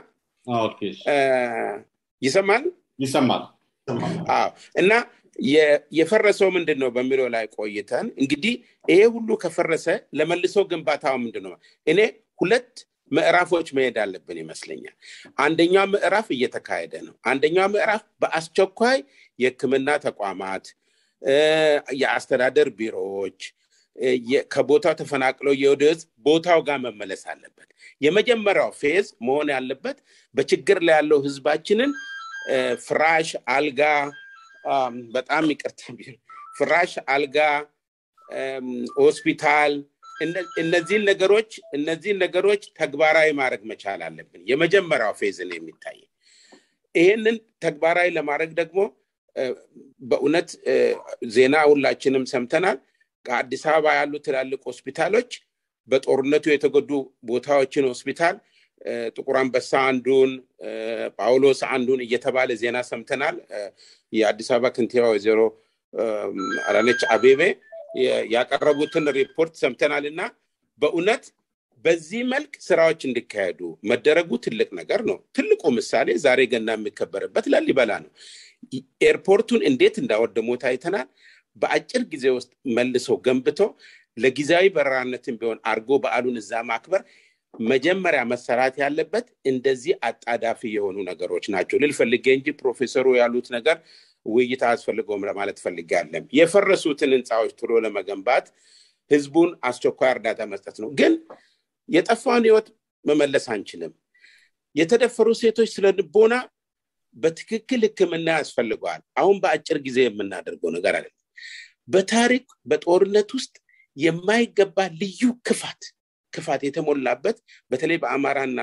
ይሰማል ይሰማል እና የፈረሰው ምንድን ነው በሚለው ላይ ቆይተን እንግዲህ ይሄ ሁሉ ከፈረሰ ለመልሶ ግንባታው ምንድን ነው እኔ ሁለት ምዕራፎች መሄድ አለብን ይመስለኛል አንደኛው ምዕራፍ እየተካሄደ ነው አንደኛው ምዕራፍ በአስቸኳይ የህክምና ተቋማት የአስተዳደር ቢሮዎች ከቦታው ተፈናቅለው የወደ ህዝብ ቦታው ጋር መመለስ አለበት የመጀመሪያው ፌዝ መሆን ያለበት በችግር ላይ ያለው ህዝባችንን ፍራሽ አልጋ በጣም ይቅርታ ፍራሽ አልጋ ሆስፒታል እነዚህን ነገሮች እነዚህን ነገሮች ተግባራዊ ማድረግ መቻል አለብን የመጀመሪያው ፌዝን የሚታይ ይህንን ተግባራዊ ለማድረግ ደግሞ በእውነት ዜና ሁላችንም ሰምተናል ከአዲስ አበባ ያሉ ትላልቅ ሆስፒታሎች በጦርነቱ የተጎዱ ቦታዎችን ሆስፒታል ጥቁር አንበሳ አንዱን ጳውሎስ አንዱን እየተባለ ዜና ሰምተናል የአዲስ አበባ ከንቲባ ወይዘሮ አዳነች አቤቤ ያቀረቡትን ሪፖርት ሰምተናል እና በእውነት በዚህ መልክ ስራዎች እንዲካሄዱ መደረጉ ትልቅ ነገር ነው ትልቁ ምሳሌ ዛሬ ገና የሚከበርበት ላሊበላ ነው ኤርፖርቱን እንዴት እንዳወደሙት አይተናል በአጭር ጊዜ ውስጥ መልሰው ገንብቶ ለጊዜያዊ በረራነትን ቢሆን አርጎ በዓሉን እዛ ማክበር መጀመሪያ መሰራት ያለበት እንደዚህ አጣዳፊ የሆኑ ነገሮች ናቸው ልል ፈልጌ እንጂ ፕሮፌሰሩ ያሉት ነገር ውይይት አያስፈልገውም ለማለት ፈልጌ አለም የፈረሱትን ህንፃዎች ቶሎ ለመገንባት ህዝቡን አስቸኳይ እርዳታ መስጠት ነው ግን የጠፋውን ህይወት መመለስ አንችልም የተደፈሩ ሴቶች ስለ ልቦና በትክክል ህክምና ያስፈልገዋል አሁን በአጭር ጊዜ የምናደርገው ነገር አይደለም በታሪክ በጦርነት ውስጥ የማይገባ ልዩ ክፋት ክፋት የተሞላበት በተለይ በአማራና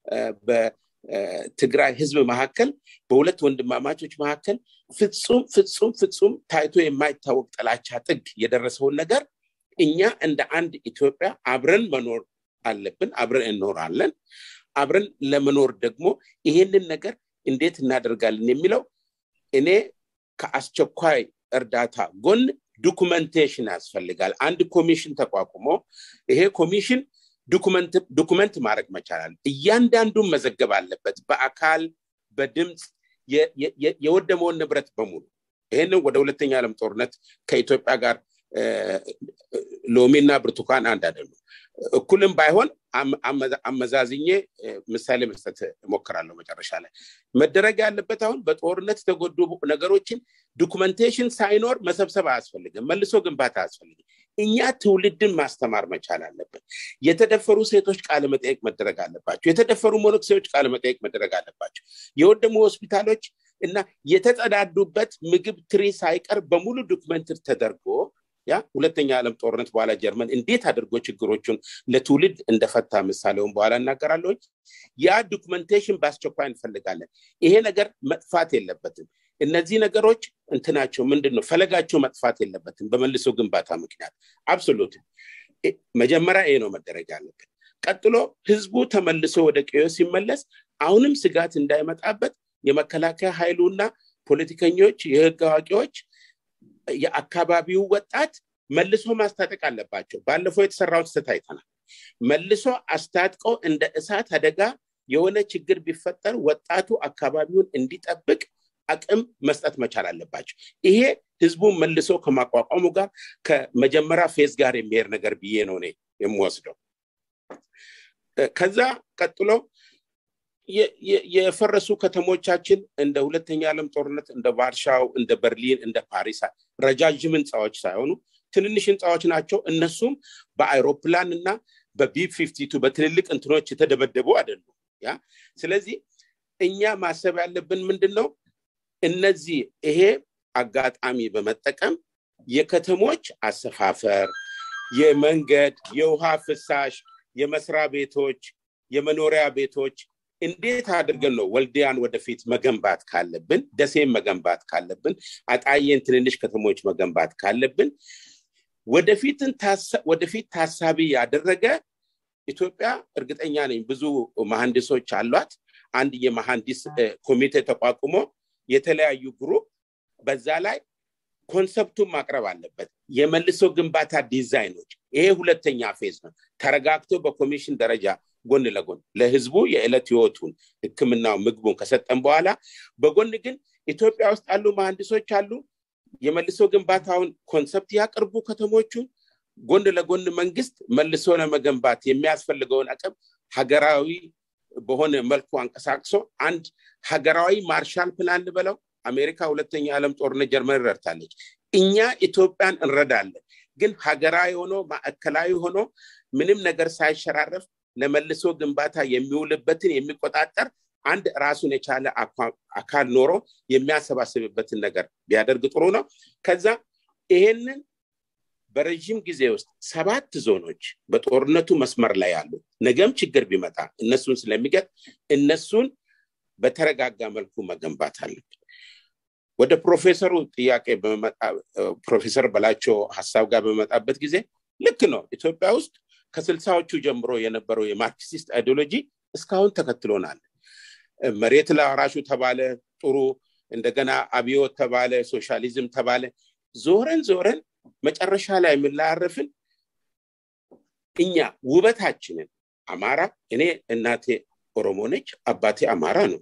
በትግራይ ህዝብ መካከል በሁለት ወንድማማቾች መካከል ፍጹም ፍጹም ፍጹም ታይቶ የማይታወቅ ጥላቻ ጥግ የደረሰውን ነገር እኛ እንደ አንድ ኢትዮጵያ አብረን መኖር አለብን አብረን እንኖራለን አብረን ለመኖር ደግሞ ይሄንን ነገር እንዴት እናደርጋለን የሚለው እኔ ከአስቸኳይ እርዳታ ጎን ዶኩመንቴሽን ያስፈልጋል አንድ ኮሚሽን ተቋቁሞ ይሄ ኮሚሽን ዶኩመንት ማድረግ መቻላል እያንዳንዱን መዘገብ አለበት በአካል በድምፅ የወደመውን ንብረት በሙሉ ይህንን ወደ ሁለተኛ ዓለም ጦርነት ከኢትዮጵያ ጋር ሎሚና ብርቱካን አንድ አይደሉም እኩልም ባይሆን አመዛዝኜ ምሳሌ መስጠት እሞክራለሁ መጨረሻ ላይ መደረግ ያለበት አሁን በጦርነት የተጎዱ ነገሮችን ዶኩመንቴሽን ሳይኖር መሰብሰብ አያስፈልግም መልሶ ግንባታ አያስፈልግም እኛ ትውልድን ማስተማር መቻል አለብን የተደፈሩ ሴቶች ቃለ መጠየቅ መደረግ አለባቸው የተደፈሩ ሞኖክሴዎች ቃለ መጠየቅ መደረግ አለባቸው የወደሙ ሆስፒታሎች እና የተጸዳዱበት ምግብ ትሪ ሳይቀር በሙሉ ዶክመንት ተደርጎ ያ ሁለተኛ ዓለም ጦርነት በኋላ ጀርመን እንዴት አድርጎ ችግሮቹን ለትውልድ እንደፈታ ምሳሌውን በኋላ እናገራለሁ ያ ዶክመንቴሽን በአስቸኳይ እንፈልጋለን ይሄ ነገር መጥፋት የለበትም እነዚህ ነገሮች እንትናቸው ምንድን ነው ፈለጋቸው መጥፋት የለበትም በመልሶ ግንባታ ምክንያት አብሶሉት መጀመሪያ ይሄ ነው መደረግ ያለብን ቀጥሎ ህዝቡ ተመልሶ ወደ ቀዮ ሲመለስ አሁንም ስጋት እንዳይመጣበት የመከላከያ ኃይሉና ፖለቲከኞች የህግ አዋቂዎች የአካባቢው ወጣት መልሶ ማስታጠቅ አለባቸው ባለፈው የተሰራውን ስህተት አይተናል መልሶ አስታጥቀው እንደ እሳት አደጋ የሆነ ችግር ቢፈጠር ወጣቱ አካባቢውን እንዲጠብቅ አቅም መስጠት መቻል አለባቸው ይሄ ህዝቡን መልሶ ከማቋቋሙ ጋር ከመጀመሪያ ፌዝ ጋር የሚሄድ ነገር ብዬ ነው እኔ የምወስደው ከዛ ቀጥሎ የፈረሱ ከተሞቻችን እንደ ሁለተኛ ዓለም ጦርነት እንደ ቫርሻው እንደ በርሊን እንደ ፓሪስ ረጃጅም ህንፃዎች ሳይሆኑ ትንንሽ ህንፃዎች ናቸው እነሱም በአይሮፕላን እና በቢፕ ፊፍቲቱ በትልልቅ እንትኖች የተደበደቡ አይደሉም ያ ስለዚህ እኛ ማሰብ ያለብን ምንድን ነው እነዚህ ይሄ አጋጣሚ በመጠቀም የከተሞች አሰፋፈር የመንገድ የውሃ ፍሳሽ የመስሪያ ቤቶች የመኖሪያ ቤቶች እንዴት አድርገን ነው ወልዲያን ወደፊት መገንባት ካለብን ደሴን መገንባት ካለብን አጣየን ትንንሽ ከተሞች መገንባት ካለብን ወደፊትን ወደፊት ታሳቢ ያደረገ ኢትዮጵያ እርግጠኛ ነኝ ብዙ መሐንዲሶች አሏት አንድ የመሐንዲስ ኮሚቴ ተቋቁሞ የተለያዩ ግሩፕ በዛ ላይ ኮንሰፕቱን ማቅረብ አለበት የመልሶ ግንባታ ዲዛይኖች ይሄ ሁለተኛ ፌዝ ነው ተረጋግቶ በኮሚሽን ደረጃ ጎን ለጎን ለህዝቡ የዕለት ህይወቱን ህክምናው ምግቡን ከሰጠን በኋላ በጎን ግን ኢትዮጵያ ውስጥ ያሉ መሐንዲሶች አሉ የመልሶ ግንባታውን ኮንሰፕት ያቅርቡ ከተሞቹን ጎን ለጎን መንግስት መልሶ ለመገንባት የሚያስፈልገውን አቅም ሀገራዊ በሆነ መልኩ አንቀሳቅሶ አንድ ሀገራዊ ማርሻል ፕላን ልበለው አሜሪካ ሁለተኛ ዓለም ጦርነት ጀርመን ረድታለች እኛ ኢትዮጵያን እንረዳለን ግን ሀገራዊ ሆኖ ማዕከላዊ ሆኖ ምንም ነገር ሳይሸራረፍ ለመልሶ ግንባታ የሚውልበትን የሚቆጣጠር አንድ ራሱን የቻለ አካል ኖሮ የሚያሰባስብበትን ነገር ቢያደርግ ጥሩ ነው ከዛ ይሄንን በረዥም ጊዜ ውስጥ ሰባት ዞኖች በጦርነቱ መስመር ላይ ያሉ ነገም ችግር ቢመጣ እነሱን ስለሚገጥ እነሱን በተረጋጋ መልኩ መገንባት አለብን ወደ ፕሮፌሰሩ ጥያቄ ፕሮፌሰር በላቸው ሀሳብ ጋር በመጣበት ጊዜ ልክ ነው ኢትዮጵያ ውስጥ ከስልሳዎቹ ጀምሮ የነበረው የማርክሲስት አይዲዮሎጂ እስካሁን ተከትሎናል መሬት ለአራሹ ተባለ ጥሩ እንደገና አብዮት ተባለ ሶሻሊዝም ተባለ ዞረን ዞረን መጨረሻ ላይ የምንላያረፍን እኛ ውበታችንን አማራ እኔ እናቴ ኦሮሞ ነች አባቴ አማራ ነው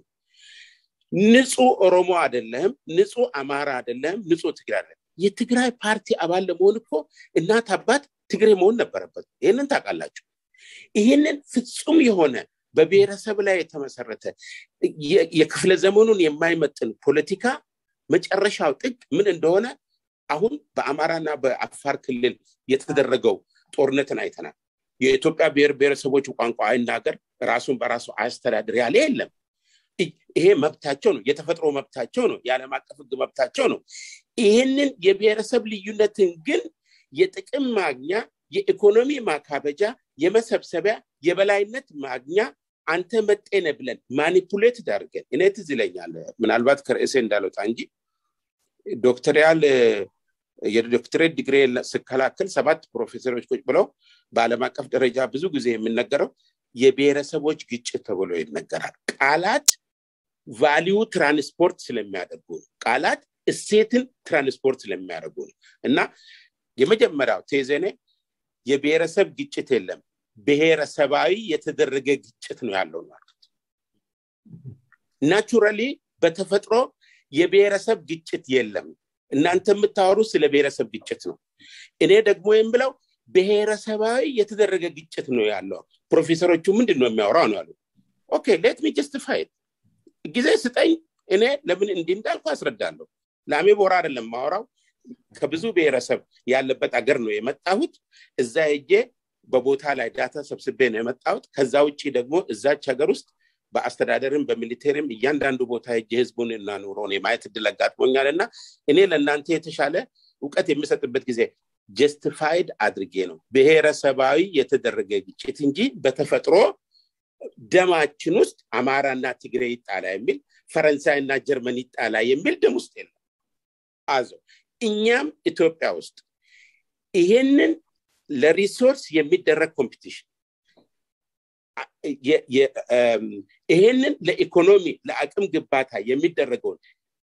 ንጹህ ኦሮሞ አይደለህም ንጹህ አማራ አይደለህም ንጹህ ትግራይ አይደለም የትግራይ ፓርቲ አባል ለመሆን እኮ እናት አባት ትግሬ መሆን ነበረበት ይህንን ታውቃላችሁ ይህንን ፍጹም የሆነ በብሔረሰብ ላይ የተመሰረተ የክፍለ ዘመኑን የማይመጥን ፖለቲካ መጨረሻው ጥግ ምን እንደሆነ አሁን በአማራና በአፋር ክልል የተደረገው ጦርነትን አይተናል። የኢትዮጵያ ብሔር ብሔረሰቦች ቋንቋ አይናገር፣ ራሱን በራሱ አያስተዳድር ያለ የለም። ይሄ መብታቸው ነው፣ የተፈጥሮ መብታቸው ነው፣ የዓለም አቀፍ ሕግ መብታቸው ነው። ይህንን የብሔረሰብ ልዩነትን ግን የጥቅም ማግኛ፣ የኢኮኖሚ ማካበጃ፣ የመሰብሰቢያ፣ የበላይነት ማግኛ አንተ መጤነ ብለን ማኒፑሌት ዳርገን እኔ ትዝ ይለኛል ምናልባት ከርዕሴ እንዳልወጣ እንጂ ዶክተሪያል የዶክትሬት ዲግሪ ስከላከል ሰባት ፕሮፌሰሮች ቁጭ ብለው በዓለም አቀፍ ደረጃ ብዙ ጊዜ የሚነገረው የብሔረሰቦች ግጭት ተብሎ ይነገራል። ቃላት ቫሊዩ ትራንስፖርት ስለሚያደርጉ ነው። ቃላት እሴትን ትራንስፖርት ስለሚያደርጉ ነው እና የመጀመሪያው ቴዜኔ የብሔረሰብ ግጭት የለም፣ ብሔረሰባዊ የተደረገ ግጭት ነው ያለው ማለት ናቹራሊ በተፈጥሮ የብሔረሰብ ግጭት የለም። እናንተ የምታወሩ ስለ ብሔረሰብ ግጭት ነው። እኔ ደግሞ የምለው ብሔረሰባዊ የተደረገ ግጭት ነው ያለው። ፕሮፌሰሮቹ ምንድን ነው የሚያወራው ነው ያሉ። ኦኬ ሌት ሚ ጀስቲፋይ ጊዜ ስጠኝ፣ እኔ ለምን እንዲህ እንዳልኩ አስረዳለሁ። ላሜ ቦራ አይደለም ማወራው ከብዙ ብሔረሰብ ያለበት አገር ነው የመጣሁት። እዛ ሄጄ በቦታ ላይ ዳታ ሰብስቤ ነው የመጣሁት። ከዛ ውጭ ደግሞ እዛች ሀገር ውስጥ በአስተዳደርም በሚሊቴሪም እያንዳንዱ ቦታ ሄጄ ህዝቡን እና ኑሮን የማየት እድል አጋጥሞኛል እና እኔ ለእናንተ የተሻለ እውቀት የምሰጥበት ጊዜ ጀስቲፋይድ አድርጌ ነው ብሔረሰባዊ የተደረገ ግጭት እንጂ በተፈጥሮ ደማችን ውስጥ አማራና ትግሬ ይጣላ የሚል ፈረንሳይና ጀርመን ይጣላ የሚል ደም ውስጥ የለም አዞ እኛም ኢትዮጵያ ውስጥ ይሄንን ለሪሶርስ የሚደረግ ኮምፒቲሽን ይሄንን ለኢኮኖሚ ለአቅም ግንባታ የሚደረገውን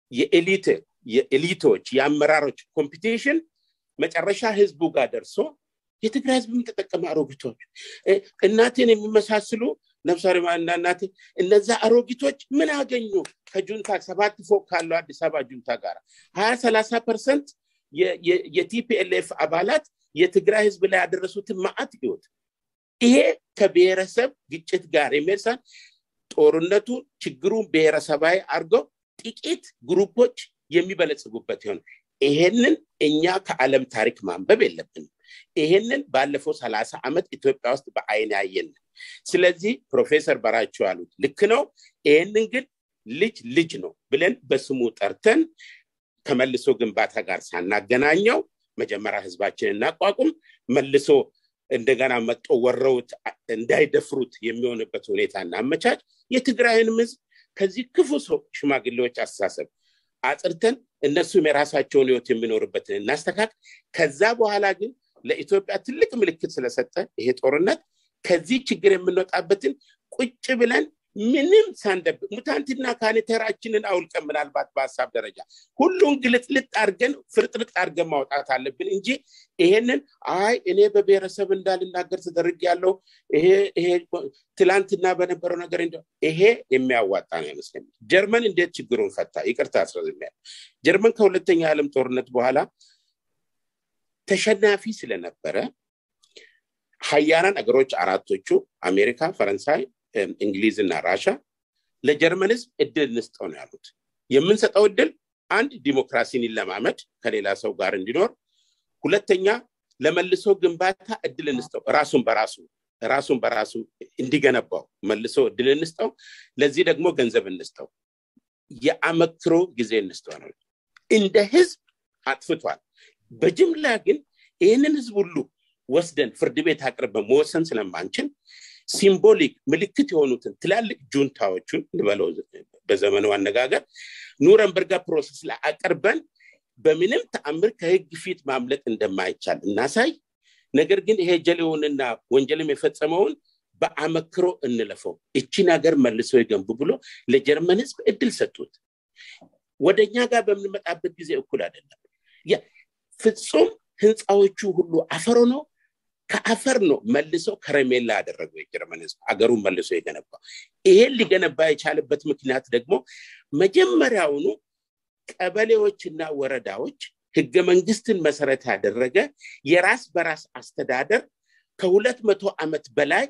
የኤሊቶች የአመራሮች ኮምፒቲሽን መጨረሻ ህዝቡ ጋር ደርሶ የትግራይ ህዝብ ተጠቀመ አሮጊቶች እናቴን የሚመሳስሉ ነፍሳሪ ማና እናቴ እነዛ አሮጊቶች ምን አገኙ ከጁንታ ሰባት ፎቅ ካለው አዲስ አበባ ጁንታ ጋር ሀያ ሰላሳ ፐርሰንት የቲፒኤልኤፍ አባላት የትግራይ ህዝብ ላይ ያደረሱትን ማአት ህይወት ይሄ ከብሔረሰብ ግጭት ጋር የሚርሳን ጦርነቱ ችግሩን ብሔረሰባዊ አድርገው ጥቂት ግሩፖች የሚበለጽጉበት ይሆን ይሄንን እኛ ከዓለም ታሪክ ማንበብ የለብንም ይሄንን ባለፈው ሰላሳ ዓመት ኢትዮጵያ ውስጥ በአይን ያየን ስለዚህ ፕሮፌሰር በራቸው ያሉት ልክ ነው ይሄንን ግን ልጅ ልጅ ነው ብለን በስሙ ጠርተን ከመልሶ ግንባታ ጋር ሳናገናኘው መጀመሪያ ህዝባችን እናቋቁም መልሶ እንደገና መጦ ወረውት እንዳይደፍሩት የሚሆንበት ሁኔታ እናመቻች የትግራይንም ህዝብ ከዚህ ክፉ ሰው ሽማግሌዎች አስተሳሰብ አጽርተን እነሱም የራሳቸውን ህይወት የሚኖርበትን እናስተካክ ከዛ በኋላ ግን ለኢትዮጵያ ትልቅ ምልክት ስለሰጠ ይሄ ጦርነት ከዚህ ችግር የምንወጣበትን ቁጭ ብለን ምንም ሳንደብ ሙታንትና ካኔተራችንን አውልቀን ምናልባት በሀሳብ ደረጃ ሁሉን ግልጥልጥ አድርገን ፍርጥርጥ አድርገን ማውጣት አለብን እንጂ ይሄንን አይ እኔ በብሔረሰብ እንዳልናገር ተደርግ ያለው ይሄ ትላንትና በነበረው ነገር እንደ ይሄ የሚያዋጣ ነው አይመስለኝ ጀርመን እንዴት ችግሩን ፈታ ይቅርታ አስረዝሚያል ጀርመን ከሁለተኛ ዓለም ጦርነት በኋላ ተሸናፊ ስለነበረ ሀያናን አገሮች አራቶቹ አሜሪካ ፈረንሳይ እንግሊዝ እና ራሻ ለጀርመን ህዝብ እድል እንስጠው ነው ያሉት የምንሰጠው እድል አንድ ዲሞክራሲን ይለማመድ ከሌላ ሰው ጋር እንዲኖር ሁለተኛ ለመልሶ ግንባታ እድል እንስጠው ራሱን በራሱ ራሱን በራሱ እንዲገነባው መልሶ እድል እንስጠው ለዚህ ደግሞ ገንዘብ እንስጠው የአመክሮ ጊዜ እንስጠው ነው እንደ ህዝብ አጥፍቷል በጅምላ ግን ይህንን ህዝብ ሁሉ ወስደን ፍርድ ቤት አቅርበን መወሰን ስለማንችል ሲምቦሊክ ምልክት የሆኑትን ትላልቅ ጁንታዎቹን ልበለው በዘመኑ አነጋገር ኑረንበርጋ ፕሮሰስ ላይ አቅርበን በምንም ተአምር ከህግ ፊት ማምለጥ እንደማይቻል እናሳይ ነገር ግን ይሄ ጀሌውንና ወንጀልም የፈጸመውን በአመክሮ እንለፈው እቺን ሀገር መልሶ ይገንቡ ብሎ ለጀርመን ህዝብ እድል ሰጡት ወደ እኛ ጋር በምንመጣበት ጊዜ እኩል አይደለም ፍጹም ህንፃዎቹ ሁሉ አፈሮ ነው ከአፈር ነው መልሶ ከረሜላ ያደረገው የጀርመን ህዝብ አገሩን መልሶ የገነባ ይሄን ሊገነባ የቻለበት ምክንያት ደግሞ መጀመሪያውኑ ቀበሌዎችና ወረዳዎች ህገ መንግስትን መሰረት ያደረገ የራስ በራስ አስተዳደር ከሁለት መቶ ዓመት በላይ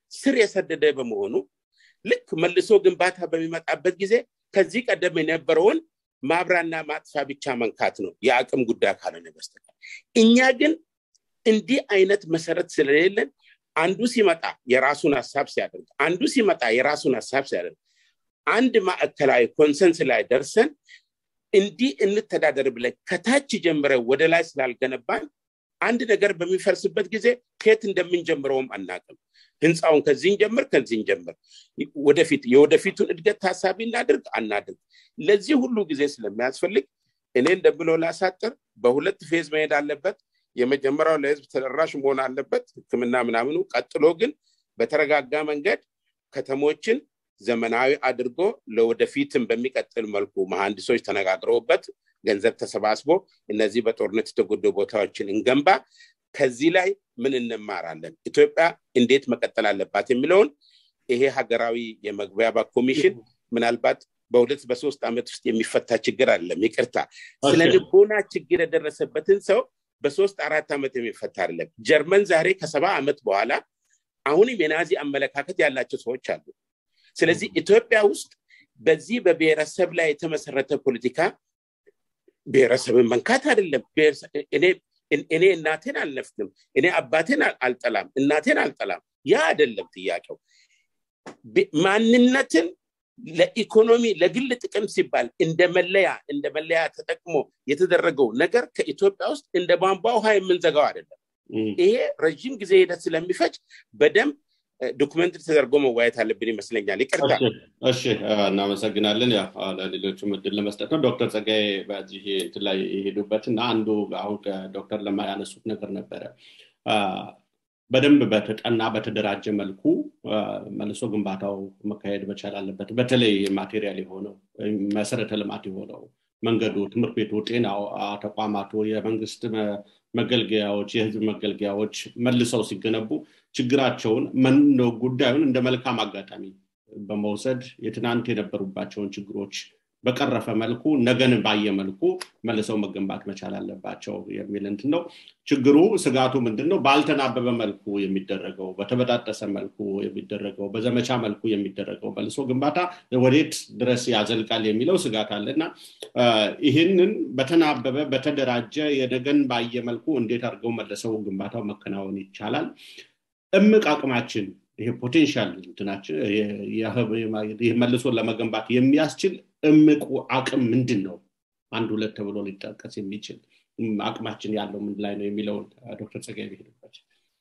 ስር የሰደደ በመሆኑ ልክ መልሶ ግንባታ በሚመጣበት ጊዜ ከዚህ ቀደም የነበረውን ማብራና ማጥፋ ብቻ መንካት ነው የአቅም ጉዳይ ካልሆነ በስተቀር እኛ ግን እንዲህ አይነት መሰረት ስለሌለን አንዱ ሲመጣ የራሱን ሀሳብ ሲያደርግ አንዱ ሲመጣ የራሱን ሀሳብ ሲያደርግ አንድ ማዕከላዊ ኮንሰንስ ላይ ደርሰን እንዲህ እንተዳደር ብለን ከታች ጀምረ ወደ ላይ ስላልገነባን አንድ ነገር በሚፈርስበት ጊዜ ከየት እንደምንጀምረውም አናቅም ህንፃውን ከዚህ ጀምር ከዚህ ጀምር ወደፊት የወደፊቱን እድገት ታሳቢ እናድርግ አናድርግ ለዚህ ሁሉ ጊዜ ስለሚያስፈልግ እኔ እንደምለው ላሳጥር በሁለት ፌዝ መሄድ አለበት የመጀመሪያው ለህዝብ ተደራሽ መሆን አለበት ህክምና ምናምኑ ቀጥሎ ግን በተረጋጋ መንገድ ከተሞችን ዘመናዊ አድርጎ ለወደፊትም በሚቀጥል መልኩ መሐንዲሶች ተነጋግረውበት ገንዘብ ተሰባስቦ እነዚህ በጦርነት የተጎዱ ቦታዎችን እንገንባ ከዚህ ላይ ምን እንማራለን ኢትዮጵያ እንዴት መቀጠል አለባት የሚለውን ይሄ ሀገራዊ የመግቢያ ኮሚሽን ምናልባት በሁለት በሶስት ዓመት ውስጥ የሚፈታ ችግር አለም ይቅርታ ስለ ልቦና ችግር የደረሰበትን ሰው በሶስት አራት ዓመት የሚፈታ አይደለም ጀርመን ዛሬ ከሰባ ዓመት በኋላ አሁንም የናዚ አመለካከት ያላቸው ሰዎች አሉ ስለዚህ ኢትዮጵያ ውስጥ በዚህ በብሔረሰብ ላይ የተመሰረተ ፖለቲካ ብሔረሰብን መንካት አይደለም እኔ እናቴን አልነፍግም እኔ አባቴን አልጠላም እናቴን አልጠላም ያ አይደለም ጥያቄው ማንነትን ለኢኮኖሚ ለግል ጥቅም ሲባል እንደ መለያ እንደ መለያ ተጠቅሞ የተደረገው ነገር ከኢትዮጵያ ውስጥ እንደ ቧንቧ ውሃ የምንዘጋው አይደለም ይሄ ረዥም ጊዜ ሂደት ስለሚፈጅ በደንብ ዶክመንት ተደርጎ መዋየት አለብን ይመስለኛል ይቅርታ እሺ እናመሰግናለን ለሌሎችም እድል ለመስጠት ነው ዶክተር ጸጋይ በዚህ ላይ የሄዱበት እና አንዱ አሁን ዶክተር ለማ ያነሱት ነገር ነበረ በደንብ በተጠና በተደራጀ መልኩ መልሶ ግንባታው መካሄድ መቻል አለበት በተለይ ማቴሪያል የሆነው መሰረተ ልማት የሆነው መንገዱ ትምህርት ቤቱ ጤናው ተቋማቱ የመንግስት መገልገያዎች የህዝብ መገልገያዎች መልሰው ሲገነቡ ችግራቸውን ጉዳዩን እንደ መልካም አጋጣሚ በመውሰድ የትናንት የነበሩባቸውን ችግሮች በቀረፈ መልኩ ነገን ባየ መልኩ መልሰው መገንባት መቻል አለባቸው የሚል እንትን ነው ችግሩ ስጋቱ ምንድን ነው ባልተናበበ መልኩ የሚደረገው በተበጣጠሰ መልኩ የሚደረገው በዘመቻ መልኩ የሚደረገው መልሶ ግንባታ ወዴት ድረስ ያዘልቃል የሚለው ስጋት አለ እና ይህንን በተናበበ በተደራጀ የነገን ባየ መልኩ እንዴት አድርገው መልሰው ግንባታው መከናወን ይቻላል እምቅ አቅማችን ይሄ ፖቴንሻል እንትናችን መልሶ ለመገንባት የሚያስችል እምቁ አቅም ምንድን ነው አንድ ሁለት ተብሎ ሊጠቀስ የሚችል አቅማችን ያለው ምን ላይ ነው የሚለውን ዶክተር ጸጋይ ቢሄዱበት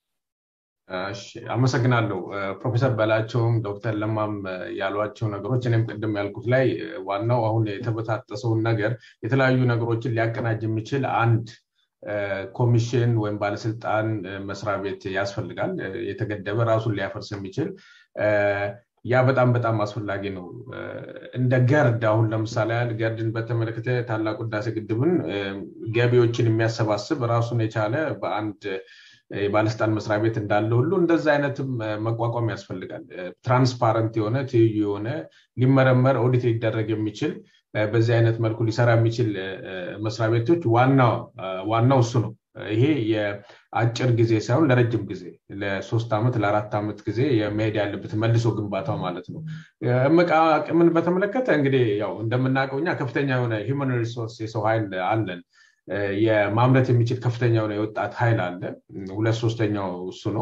አመሰግናለሁ ፕሮፌሰር በላቸውም ዶክተር ለማም ያሏቸው ነገሮች እኔም ቅድም ያልኩት ላይ ዋናው አሁን የተበታጠሰውን ነገር የተለያዩ ነገሮችን ሊያቀናጅ የሚችል አንድ ኮሚሽን ወይም ባለስልጣን መስሪያ ቤት ያስፈልጋል የተገደበ ራሱን ሊያፈርስ የሚችል ያ በጣም በጣም አስፈላጊ ነው እንደ ገርድ አሁን ለምሳሌ ያህል ገርድን በተመለከተ ታላቁ ህዳሴ ግድብን ገቢዎችን የሚያሰባስብ ራሱን የቻለ በአንድ የባለስልጣን መስሪያ ቤት እንዳለ ሁሉ እንደዛ አይነትም መቋቋም ያስፈልጋል ትራንስፓረንት የሆነ ትይዩ የሆነ ሊመረመር ኦዲት ሊደረግ የሚችል በዚህ አይነት መልኩ ሊሰራ የሚችል መስሪያ ቤቶች ዋናው እሱ ነው ይሄ የአጭር ጊዜ ሳይሆን ለረጅም ጊዜ ለሶስት ዓመት ለአራት ዓመት ጊዜ የመሄድ ያለበት መልሶ ግንባታው ማለት ነው እምቅ አቅምን በተመለከተ እንግዲህ ያው እንደምናውቀው እኛ ከፍተኛ የሆነ ሂውማን ሪሶርስ የሰው ኃይል አለን የማምረት የሚችል ከፍተኛ የሆነ የወጣት ኃይል አለ ሁለት ሶስተኛው እሱ ነው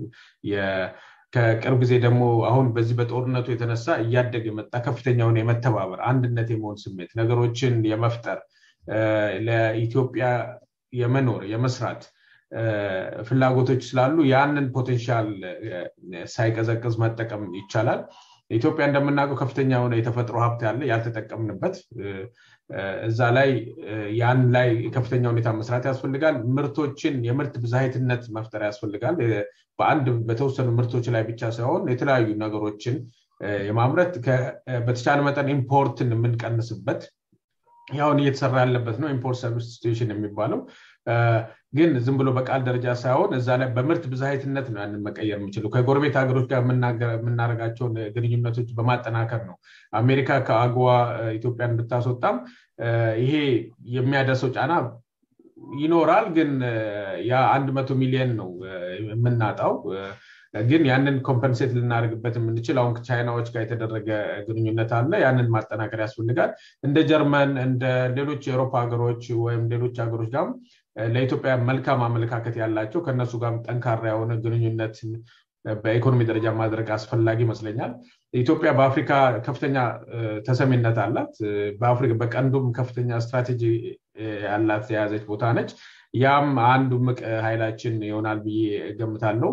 ከቅርብ ጊዜ ደግሞ አሁን በዚህ በጦርነቱ የተነሳ እያደገ የመጣ ከፍተኛውን የመተባበር አንድነት የመሆን ስሜት ነገሮችን የመፍጠር ለኢትዮጵያ የመኖር የመስራት ፍላጎቶች ስላሉ ያንን ፖቴንሻል ሳይቀዘቅዝ መጠቀም ይቻላል ኢትዮጵያ እንደምናውቀው ከፍተኛ የሆነ የተፈጥሮ ሀብት ያለ ያልተጠቀምንበት እዛ ላይ ያን ላይ ከፍተኛ ሁኔታ መስራት ያስፈልጋል ምርቶችን የምርት ብዛሄትነት መፍጠር ያስፈልጋል በአንድ በተወሰኑ ምርቶች ላይ ብቻ ሳይሆን የተለያዩ ነገሮችን የማምረት በተቻለ መጠን ኢምፖርትን የምንቀንስበት ያሁን እየተሰራ ያለበት ነው ኢምፖርት ሰብስቲቱሽን የሚባለው ግን ዝም ብሎ በቃል ደረጃ ሳይሆን እዛ ላይ በምርት ብዛሄትነት ነው ያንን መቀየር የሚችለው ከጎረቤት ሀገሮች ጋር የምናደርጋቸውን ግንኙነቶች በማጠናከር ነው አሜሪካ ከአግዋ ኢትዮጵያን ብታስወጣም ይሄ የሚያደርሰው ጫና ይኖራል ግን ያ አንድ መቶ ሚሊዮን ነው የምናጣው ግን ያንን ኮምፐንሴት ልናደርግበት የምንችል አሁን ቻይናዎች ጋር የተደረገ ግንኙነት አለ ያንን ማጠናከር ያስፈልጋል እንደ ጀርመን እንደ ሌሎች የአውሮፓ ሀገሮች ወይም ሌሎች ሀገሮች ጋርም ለኢትዮጵያ መልካም አመለካከት ያላቸው ከእነሱ ጋር ጠንካራ የሆነ ግንኙነት በኢኮኖሚ ደረጃ ማድረግ አስፈላጊ ይመስለኛል ኢትዮጵያ በአፍሪካ ከፍተኛ ተሰሚነት አላት በአፍሪካ በቀንዱም ከፍተኛ ስትራቴጂ ያላት የያዘች ቦታ ነች ያም አንዱ ምቅ ኃይላችን ይሆናል ብዬ ገምታለው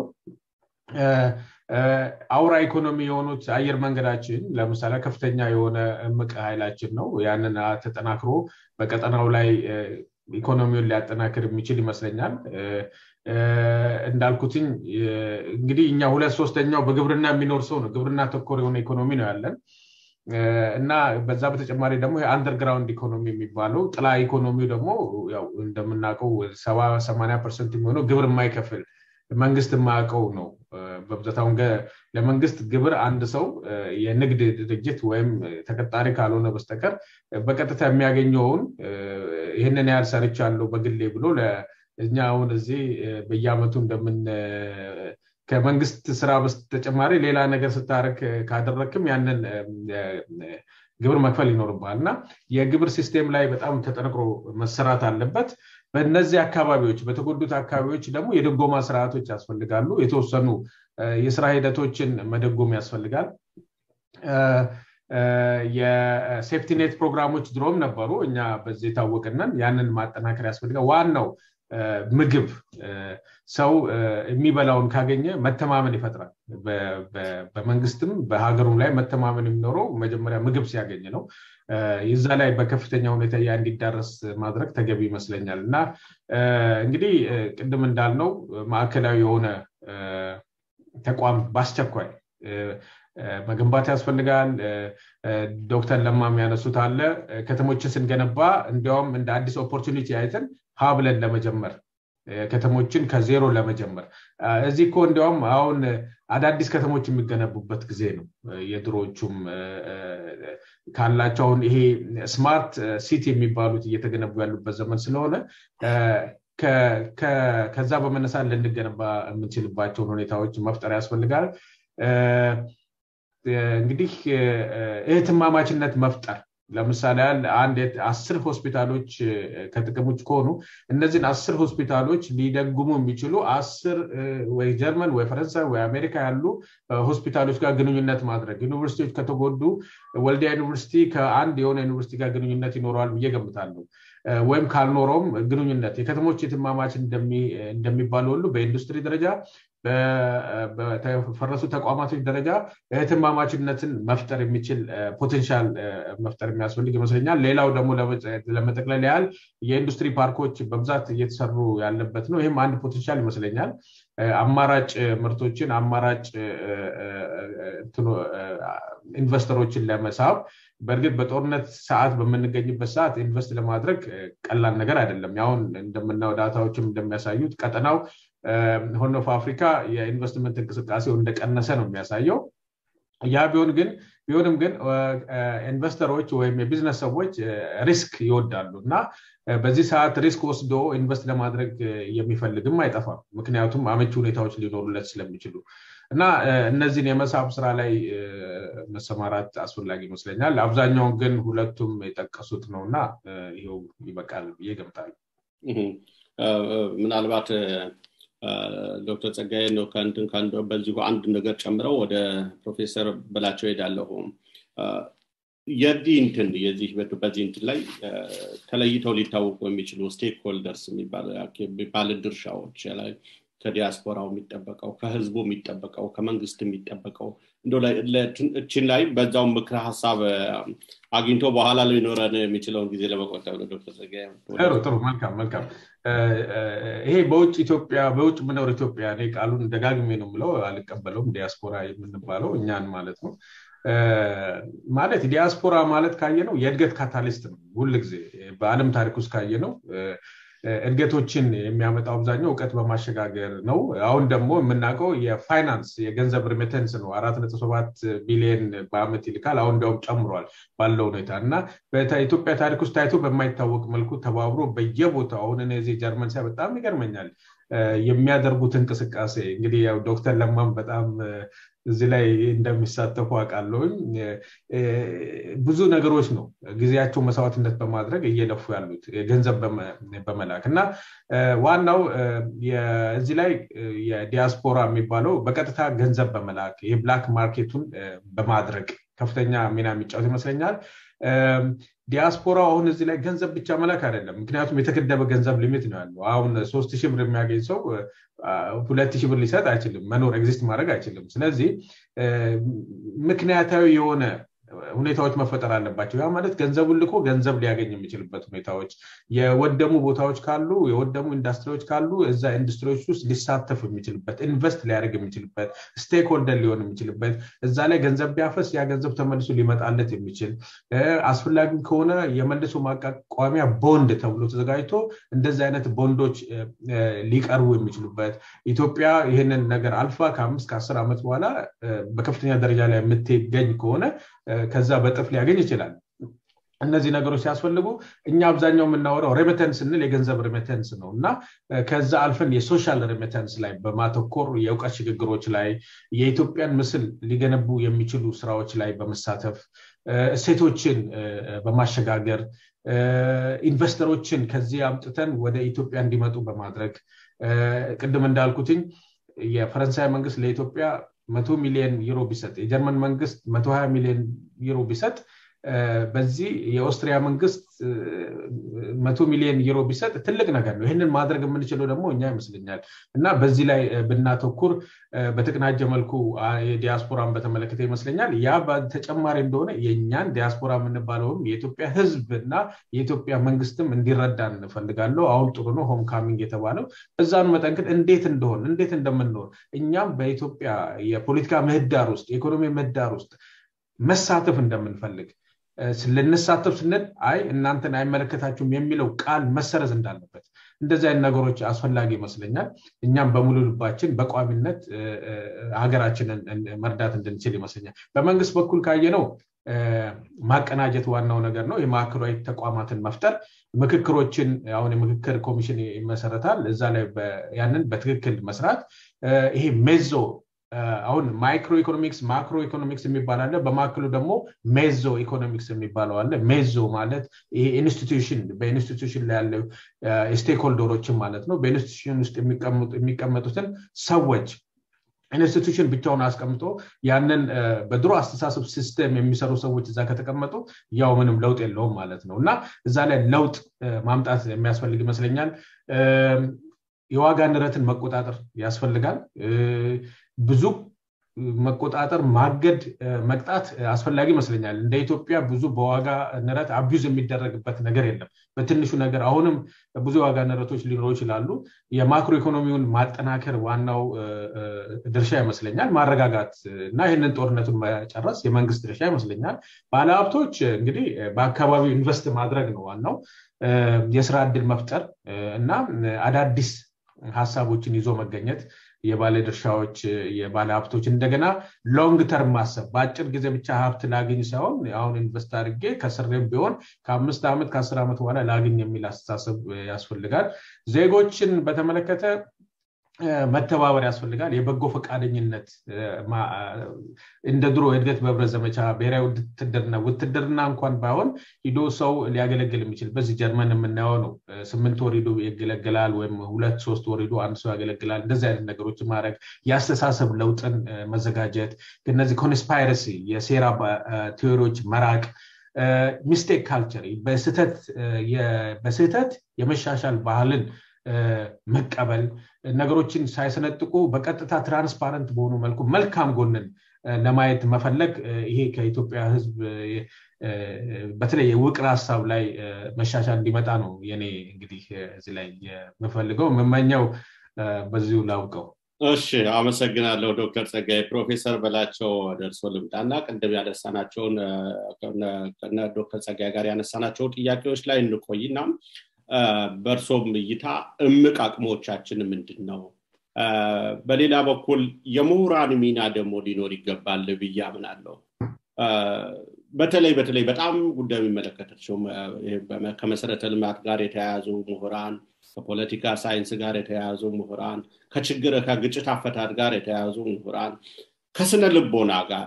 አውራ ኢኮኖሚ የሆኑት አየር መንገዳችን ለምሳሌ ከፍተኛ የሆነ እምቅ ኃይላችን ነው ያንን ተጠናክሮ በቀጠናው ላይ ኢኮኖሚውን ሊያጠናክር የሚችል ይመስለኛል እንዳልኩትኝ እንግዲህ እኛ ሁለት ሶስተኛው በግብርና የሚኖር ሰው ነው ግብርና ተኮር የሆነ ኢኮኖሚ ነው ያለን እና በዛ በተጨማሪ ደግሞ የአንደርግራውንድ ኢኮኖሚ የሚባለው ጥላ ኢኮኖሚው ደግሞ እንደምናውቀው ሰባ ሰማኒያ ፐርሰንት የሚሆነው ግብር የማይከፍል መንግስት የማያውቀው ነው በብዛት አሁን ለመንግስት ግብር አንድ ሰው የንግድ ድርጅት ወይም ተቀጣሪ ካልሆነ በስተቀር በቀጥታ የሚያገኘውን ይህንን ያህል ሰርቻለሁ በግሌ ብሎ እኛ አሁን እዚህ በየአመቱ እንደምን ከመንግስት ስራ በተጨማሪ ሌላ ነገር ስታደርግ ካደረግክም ያንን ግብር መክፈል ይኖርባል እና የግብር ሲስቴም ላይ በጣም ተጠንቅሮ መሰራት አለበት በእነዚህ አካባቢዎች በተጎዱት አካባቢዎች ደግሞ የድጎማ ስርዓቶች ያስፈልጋሉ የተወሰኑ የስራ ሂደቶችን መደጎም ያስፈልጋል የሴፍቲኔት ፕሮግራሞች ድሮም ነበሩ እኛ በዚህ የታወቅነን ያንን ማጠናከር ያስፈልጋል ዋናው ምግብ ሰው የሚበላውን ካገኘ መተማመን ይፈጥራል በመንግስትም በሀገሩም ላይ መተማመን የሚኖረው መጀመሪያ ምግብ ሲያገኝ ነው ይዛ ላይ በከፍተኛ ሁኔታ ያ እንዲዳረስ ማድረግ ተገቢ ይመስለኛል እና እንግዲህ ቅድም እንዳልነው ማዕከላዊ የሆነ ተቋም በአስቸኳይ መገንባት ያስፈልጋል ዶክተር ለማ የሚያነሱት አለ ከተሞችን ስንገነባ እንዲያውም እንደ አዲስ ኦፖርቹኒቲ አይተን ሀ ብለን ለመጀመር ከተሞችን ከዜሮ ለመጀመር እዚህ እኮ እንዲያውም አሁን አዳዲስ ከተሞች የሚገነቡበት ጊዜ ነው የድሮዎቹም ካላቸው አሁን ይሄ ስማርት ሲቲ የሚባሉት እየተገነቡ ያሉበት ዘመን ስለሆነ ከዛ በመነሳት ልንገነባ የምንችልባቸውን ሁኔታዎች መፍጠር ያስፈልጋል እንግዲህ እህትማማችነት መፍጠር ለምሳሌ ያህል አንድ አስር ሆስፒታሎች ከጥቅም ውጭ ከሆኑ እነዚህን አስር ሆስፒታሎች ሊደጉሙ የሚችሉ አስር ወይ ጀርመን ወይ ፈረንሳይ ወይ አሜሪካ ያሉ ሆስፒታሎች ጋር ግንኙነት ማድረግ ዩኒቨርሲቲዎች ከተጎዱ ወልዲያ ዩኒቨርሲቲ ከአንድ የሆነ ዩኒቨርሲቲ ጋር ግንኙነት ይኖረዋል ብዬ ገምታለሁ ወይም ካልኖረውም ግንኙነት የከተሞች የትማማች እንደሚባሉ ሁሉ በኢንዱስትሪ ደረጃ በተፈረሱ ተቋማቶች ደረጃ እህትማማችነትን መፍጠር የሚችል ፖቴንሻል መፍጠር የሚያስፈልግ ይመስለኛል ሌላው ደግሞ ለመጠቅለል ያህል የኢንዱስትሪ ፓርኮች በብዛት እየተሰሩ ያለበት ነው ይህም አንድ ፖቴንሻል ይመስለኛል አማራጭ ምርቶችን አማራጭ ኢንቨስተሮችን ለመሳብ በእርግጥ በጦርነት ሰዓት በምንገኝበት ሰዓት ኢንቨስት ለማድረግ ቀላል ነገር አይደለም ያሁን እንደምናየው ዳታዎችም እንደሚያሳዩት ቀጠናው ሆርን ኦፍ አፍሪካ የኢንቨስትመንት እንቅስቃሴው እንደቀነሰ ነው የሚያሳየው ያ ቢሆን ግን ቢሆንም ግን ኢንቨስተሮች ወይም የቢዝነስ ሰዎች ሪስክ ይወዳሉ እና በዚህ ሰዓት ሪስክ ወስዶ ኢንቨስት ለማድረግ የሚፈልግም አይጠፋም ምክንያቱም አመቺ ሁኔታዎች ሊኖሩለት ስለሚችሉ እና እነዚህን የመሳብ ስራ ላይ መሰማራት አስፈላጊ ይመስለኛል አብዛኛውን ግን ሁለቱም የጠቀሱት ነው እና ይው ይበቃል ብዬ ገምታለሁ ምናልባት ዶክተር ጸጋዬ ነው ከንትን በዚሁ አንድ ነገር ጨምረው ወደ ፕሮፌሰር በላቸው ሄዳለሁ የዚህ እንትን የዚህ በዚህ እንትን ላይ ተለይተው ሊታወቁ የሚችሉ ስቴክ ሆልደርስ የሚባል ድርሻዎች ላይ ከዲያስፖራው የሚጠበቀው ከህዝቡ የሚጠበቀው ከመንግስት የሚጠበቀው እችን ላይ በዛው ምክረ ሀሳብ አግኝቶ በኋላ ሊኖረን የሚችለውን ጊዜ ለመቆጠብ ነው ዶክተር ጸጋዬ ጥሩ ጥሩ መልካም መልካም ይሄ በውጭ ኢትዮጵያ በውጭ ምኖር ኢትዮጵያ እኔ ቃሉን ደጋግሜ ነው ምለው አልቀበለውም ዲያስፖራ የምንባለው እኛን ማለት ነው ማለት ዲያስፖራ ማለት ካየ ነው የእድገት ካታሊስት ነው ሁል ጊዜ በአለም ታሪክ ውስጥ ካየ ነው እድገቶችን የሚያመጣው አብዛኛው እውቀት በማሸጋገር ነው አሁን ደግሞ የምናውቀው የፋይናንስ የገንዘብ ሪሚተንስ ነው አራት ነጥብ ሰባት ቢሊየን በአመት ይልካል አሁን እንዲያውም ጨምሯል ባለው ሁኔታ እና በኢትዮጵያ ታሪክ ውስጥ ታይቶ በማይታወቅ መልኩ ተባብሮ በየቦታው አሁን እኔ እዚህ ጀርመን ሳይ በጣም ይገርመኛል የሚያደርጉት እንቅስቃሴ እንግዲህ ያው ዶክተር ለማም በጣም እዚህ ላይ እንደሚሳተፉ አውቃለሁኝ ብዙ ነገሮች ነው ጊዜያቸው መስዋዕትነት በማድረግ እየለፉ ያሉት ገንዘብ በመላክ እና ዋናው እዚህ ላይ የዲያስፖራ የሚባለው በቀጥታ ገንዘብ በመላክ የብላክ ማርኬቱን በማድረግ ከፍተኛ ሚና የሚጫወት ይመስለኛል ዲያስፖራ አሁን እዚህ ላይ ገንዘብ ብቻ መላክ አይደለም ምክንያቱም የተገደበ ገንዘብ ሊሚት ነው ያለው አሁን ሶስት ሺህ ብር የሚያገኝ ሰው ሁለት ሺህ ብር ሊሰጥ አይችልም መኖር ኤግዚስት ማድረግ አይችልም ስለዚህ ምክንያታዊ የሆነ ሁኔታዎች መፈጠር አለባቸው ያ ማለት ገንዘቡን ልኮ ገንዘብ ሊያገኝ የሚችልበት ሁኔታዎች የወደሙ ቦታዎች ካሉ የወደሙ ኢንዱስትሪዎች ካሉ እዛ ኢንዱስትሪዎች ውስጥ ሊሳተፍ የሚችልበት ኢንቨስት ሊያደርግ የሚችልበት ስቴክ ሆልደር ሊሆን የሚችልበት እዛ ላይ ገንዘብ ቢያፈስ ያ ገንዘብ ተመልሶ ሊመጣለት የሚችል አስፈላጊ ከሆነ የመልሶ ማቋቋሚያ ቦንድ ተብሎ ተዘጋጅቶ እንደዚህ አይነት ቦንዶች ሊቀርቡ የሚችሉበት ኢትዮጵያ ይህንን ነገር አልፋ ከአምስት ከአስር ዓመት በኋላ በከፍተኛ ደረጃ ላይ የምትገኝ ከሆነ ከዛ በጥፍ ሊያገኝ ይችላል እነዚህ ነገሮች ሲያስፈልጉ እኛ አብዛኛው የምናወራው ሬሚተንስ ስንል የገንዘብ ሬሚተንስ ነው እና ከዛ አልፈን የሶሻል ሬሚተንስ ላይ በማተኮር የእውቀት ሽግግሮች ላይ የኢትዮጵያን ምስል ሊገነቡ የሚችሉ ስራዎች ላይ በመሳተፍ እሴቶችን በማሸጋገር ኢንቨስተሮችን ከዚህ አምጥተን ወደ ኢትዮጵያ እንዲመጡ በማድረግ ቅድም እንዳልኩትኝ የፈረንሳይ መንግስት ለኢትዮጵያ መቶ ሚሊዮን ዩሮ ቢሰጥ የጀርመን መንግስት መቶ ሀያ ሚሊዮን ዩሮ ቢሰጥ በዚህ የኦስትሪያ መንግስት መቶ ሚሊዮን ዩሮ ቢሰጥ ትልቅ ነገር ነው ይህንን ማድረግ የምንችለው ደግሞ እኛ ይመስለኛል እና በዚህ ላይ ብናተኩር በተቀናጀ መልኩ የዲያስፖራን በተመለከተ ይመስለኛል ያ ተጨማሪ እንደሆነ የእኛን ዲያስፖራ የምንባለውም የኢትዮጵያ ህዝብ እና የኢትዮጵያ መንግስትም እንዲረዳ እንፈልጋለሁ አሁን ጥሩ ነው ሆም ካሚንግ የተባለው በዛኑ መጠንክል እንዴት እንደሆን እንዴት እንደምንኖር እኛም በኢትዮጵያ የፖለቲካ ምህዳር ውስጥ የኢኮኖሚ ምህዳር ውስጥ መሳተፍ እንደምንፈልግ ልንሳተፍ ስንል አይ እናንተን አይመለከታችሁም የሚለው ቃል መሰረዝ እንዳለበት እንደዚህ አይነት ነገሮች አስፈላጊ ይመስለኛል እኛም በሙሉ ልባችን በቋሚነት ሀገራችንን መርዳት እንድንችል ይመስለኛል በመንግስት በኩል ካየ ነው ማቀናጀት ዋናው ነገር ነው የማዕከላዊ ተቋማትን መፍጠር ምክክሮችን አሁን የምክክር ኮሚሽን ይመሰረታል እዛ ላይ ያንን በትክክል መስራት ይሄ ሜዞ አሁን ማይክሮ ኢኮኖሚክስ ማክሮ ኢኮኖሚክስ የሚባል አለ በማዕከሉ ደግሞ ሜዞ ኢኮኖሚክስ የሚባለው አለ ሜዞ ማለት ይሄ ኢንስቲትዩሽን በኢንስቲትዩሽን ላይ ያለው ስቴክሆልደሮችን ማለት ነው በኢንስቲትዩሽን ውስጥ የሚቀመጡትን ሰዎች ኢንስቲቱሽን ብቻውን አስቀምጦ ያንን በድሮ አስተሳሰብ ሲስተም የሚሰሩ ሰዎች እዛ ከተቀመጡ ያው ምንም ለውጥ የለውም ማለት ነው እና እዛ ላይ ለውጥ ማምጣት የሚያስፈልግ ይመስለኛል የዋጋ ንረትን መቆጣጠር ያስፈልጋል ብዙ መቆጣጠር ማገድ መቅጣት አስፈላጊ ይመስለኛል እንደ ኢትዮጵያ ብዙ በዋጋ ንረት አቢዝ የሚደረግበት ነገር የለም በትንሹ ነገር አሁንም ብዙ የዋጋ ንረቶች ሊኖሩ ይችላሉ የማክሮ ኢኮኖሚውን ማጠናከር ዋናው ድርሻ ይመስለኛል ማረጋጋት እና ይህንን ጦርነቱን መጨረስ የመንግስት ድርሻ ይመስለኛል ባለሀብቶች እንግዲህ በአካባቢው ኢንቨስት ማድረግ ነው ዋናው የስራ እድል መፍጠር እና አዳዲስ ሀሳቦችን ይዞ መገኘት የባለ ድርሻዎች የባለ ሀብቶች እንደገና ሎንግ ተርም ማሰብ በአጭር ጊዜ ብቻ ሀብት ላግኝ ሳይሆን አሁን ኢንቨስት አድርጌ ከስሬም ቢሆን ከአምስት ዓመት ከአስር ዓመት በኋላ ላግኝ የሚል አስተሳሰብ ያስፈልጋል ዜጎችን በተመለከተ መተባበር ያስፈልጋል የበጎ ፈቃደኝነት እንደ ድሮ የእድገት በህብረት ዘመቻ ብሔራዊ ውትድርና ውትድርና እንኳን ባይሆን ሂዶ ሰው ሊያገለግል የሚችል በዚህ ጀርመን የምናየው ነው ስምንት ወር ሂዶ ያገለግላል ወይም ሁለት ሶስት ወር ሂዶ አንድ ሰው ያገለግላል እንደዚህ አይነት ነገሮችን ማድረግ የአስተሳሰብ ለውጥን መዘጋጀት እነዚህ ኮንስፓይረሲ የሴራ ቴዎሪዎች መራቅ ሚስቴክ ካልቸር በስህተት የመሻሻል ባህልን መቀበል ነገሮችን ሳይሰነጥቁ በቀጥታ ትራንስፓረንት በሆኑ መልኩ መልካም ጎንን ለማየት መፈለግ ይሄ ከኢትዮጵያ ህዝብ በተለይ የውቅር ሀሳብ ላይ መሻሻል እንዲመጣ ነው የኔ እንግዲህ እዚህ ላይ የምፈልገው የምመኘው በዚሁ ላውቀው እሺ አመሰግናለሁ ዶክተር ጸጋይ ፕሮፌሰር በላቸው ደርሶ ልምጣና ቅድም ያነሳናቸውን ዶክተር ጸጋይ ጋር ያነሳናቸው ጥያቄዎች ላይ እንቆይና በእርሶም እይታ እምቅ አቅሞቻችን ምንድን ነው በሌላ በኩል የምሁራን ሚና ደግሞ ሊኖር ይገባል ብዬ አምናለሁ በተለይ በተለይ በጣም ጉዳዩ የሚመለከታቸው ከመሰረተ ልማት ጋር የተያያዙ ምሁራን ከፖለቲካ ሳይንስ ጋር የተያያዙ ምሁራን ከችግር ከግጭት አፈታት ጋር የተያያዙ ምሁራን ከስነ ልቦና ጋር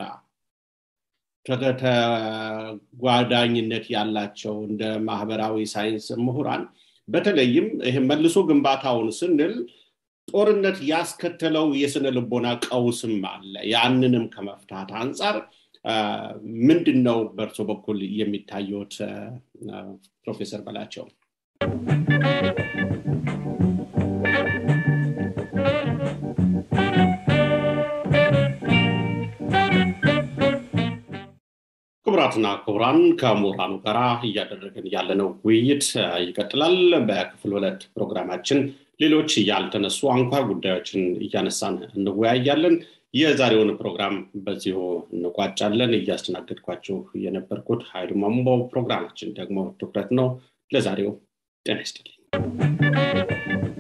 ተጓዳኝነት ያላቸው እንደ ማህበራዊ ሳይንስ ምሁራን በተለይም ይህ መልሶ ግንባታውን ስንል ጦርነት ያስከተለው የስነ ልቦና ቀውስም አለ ያንንም ከመፍታት አንጻር ምንድን ነው በእርሶ በኩል የሚታየት ፕሮፌሰር በላቸው ክቡራትና ክቡራን ከምሁራኑ ጋር እያደረግን ያለነው ውይይት ይቀጥላል በክፍል ሁለት ፕሮግራማችን ሌሎች ያልተነሱ አንኳር ጉዳዮችን እያነሳን እንወያያለን የዛሬውን ፕሮግራም በዚሁ እንቋጫለን እያስተናገድኳችሁ የነበርኩት ሀይሉ ማሙቦ ፕሮግራማችን ደግሞ ትኩረት ነው ለዛሬው ጤና ይስጥልኝ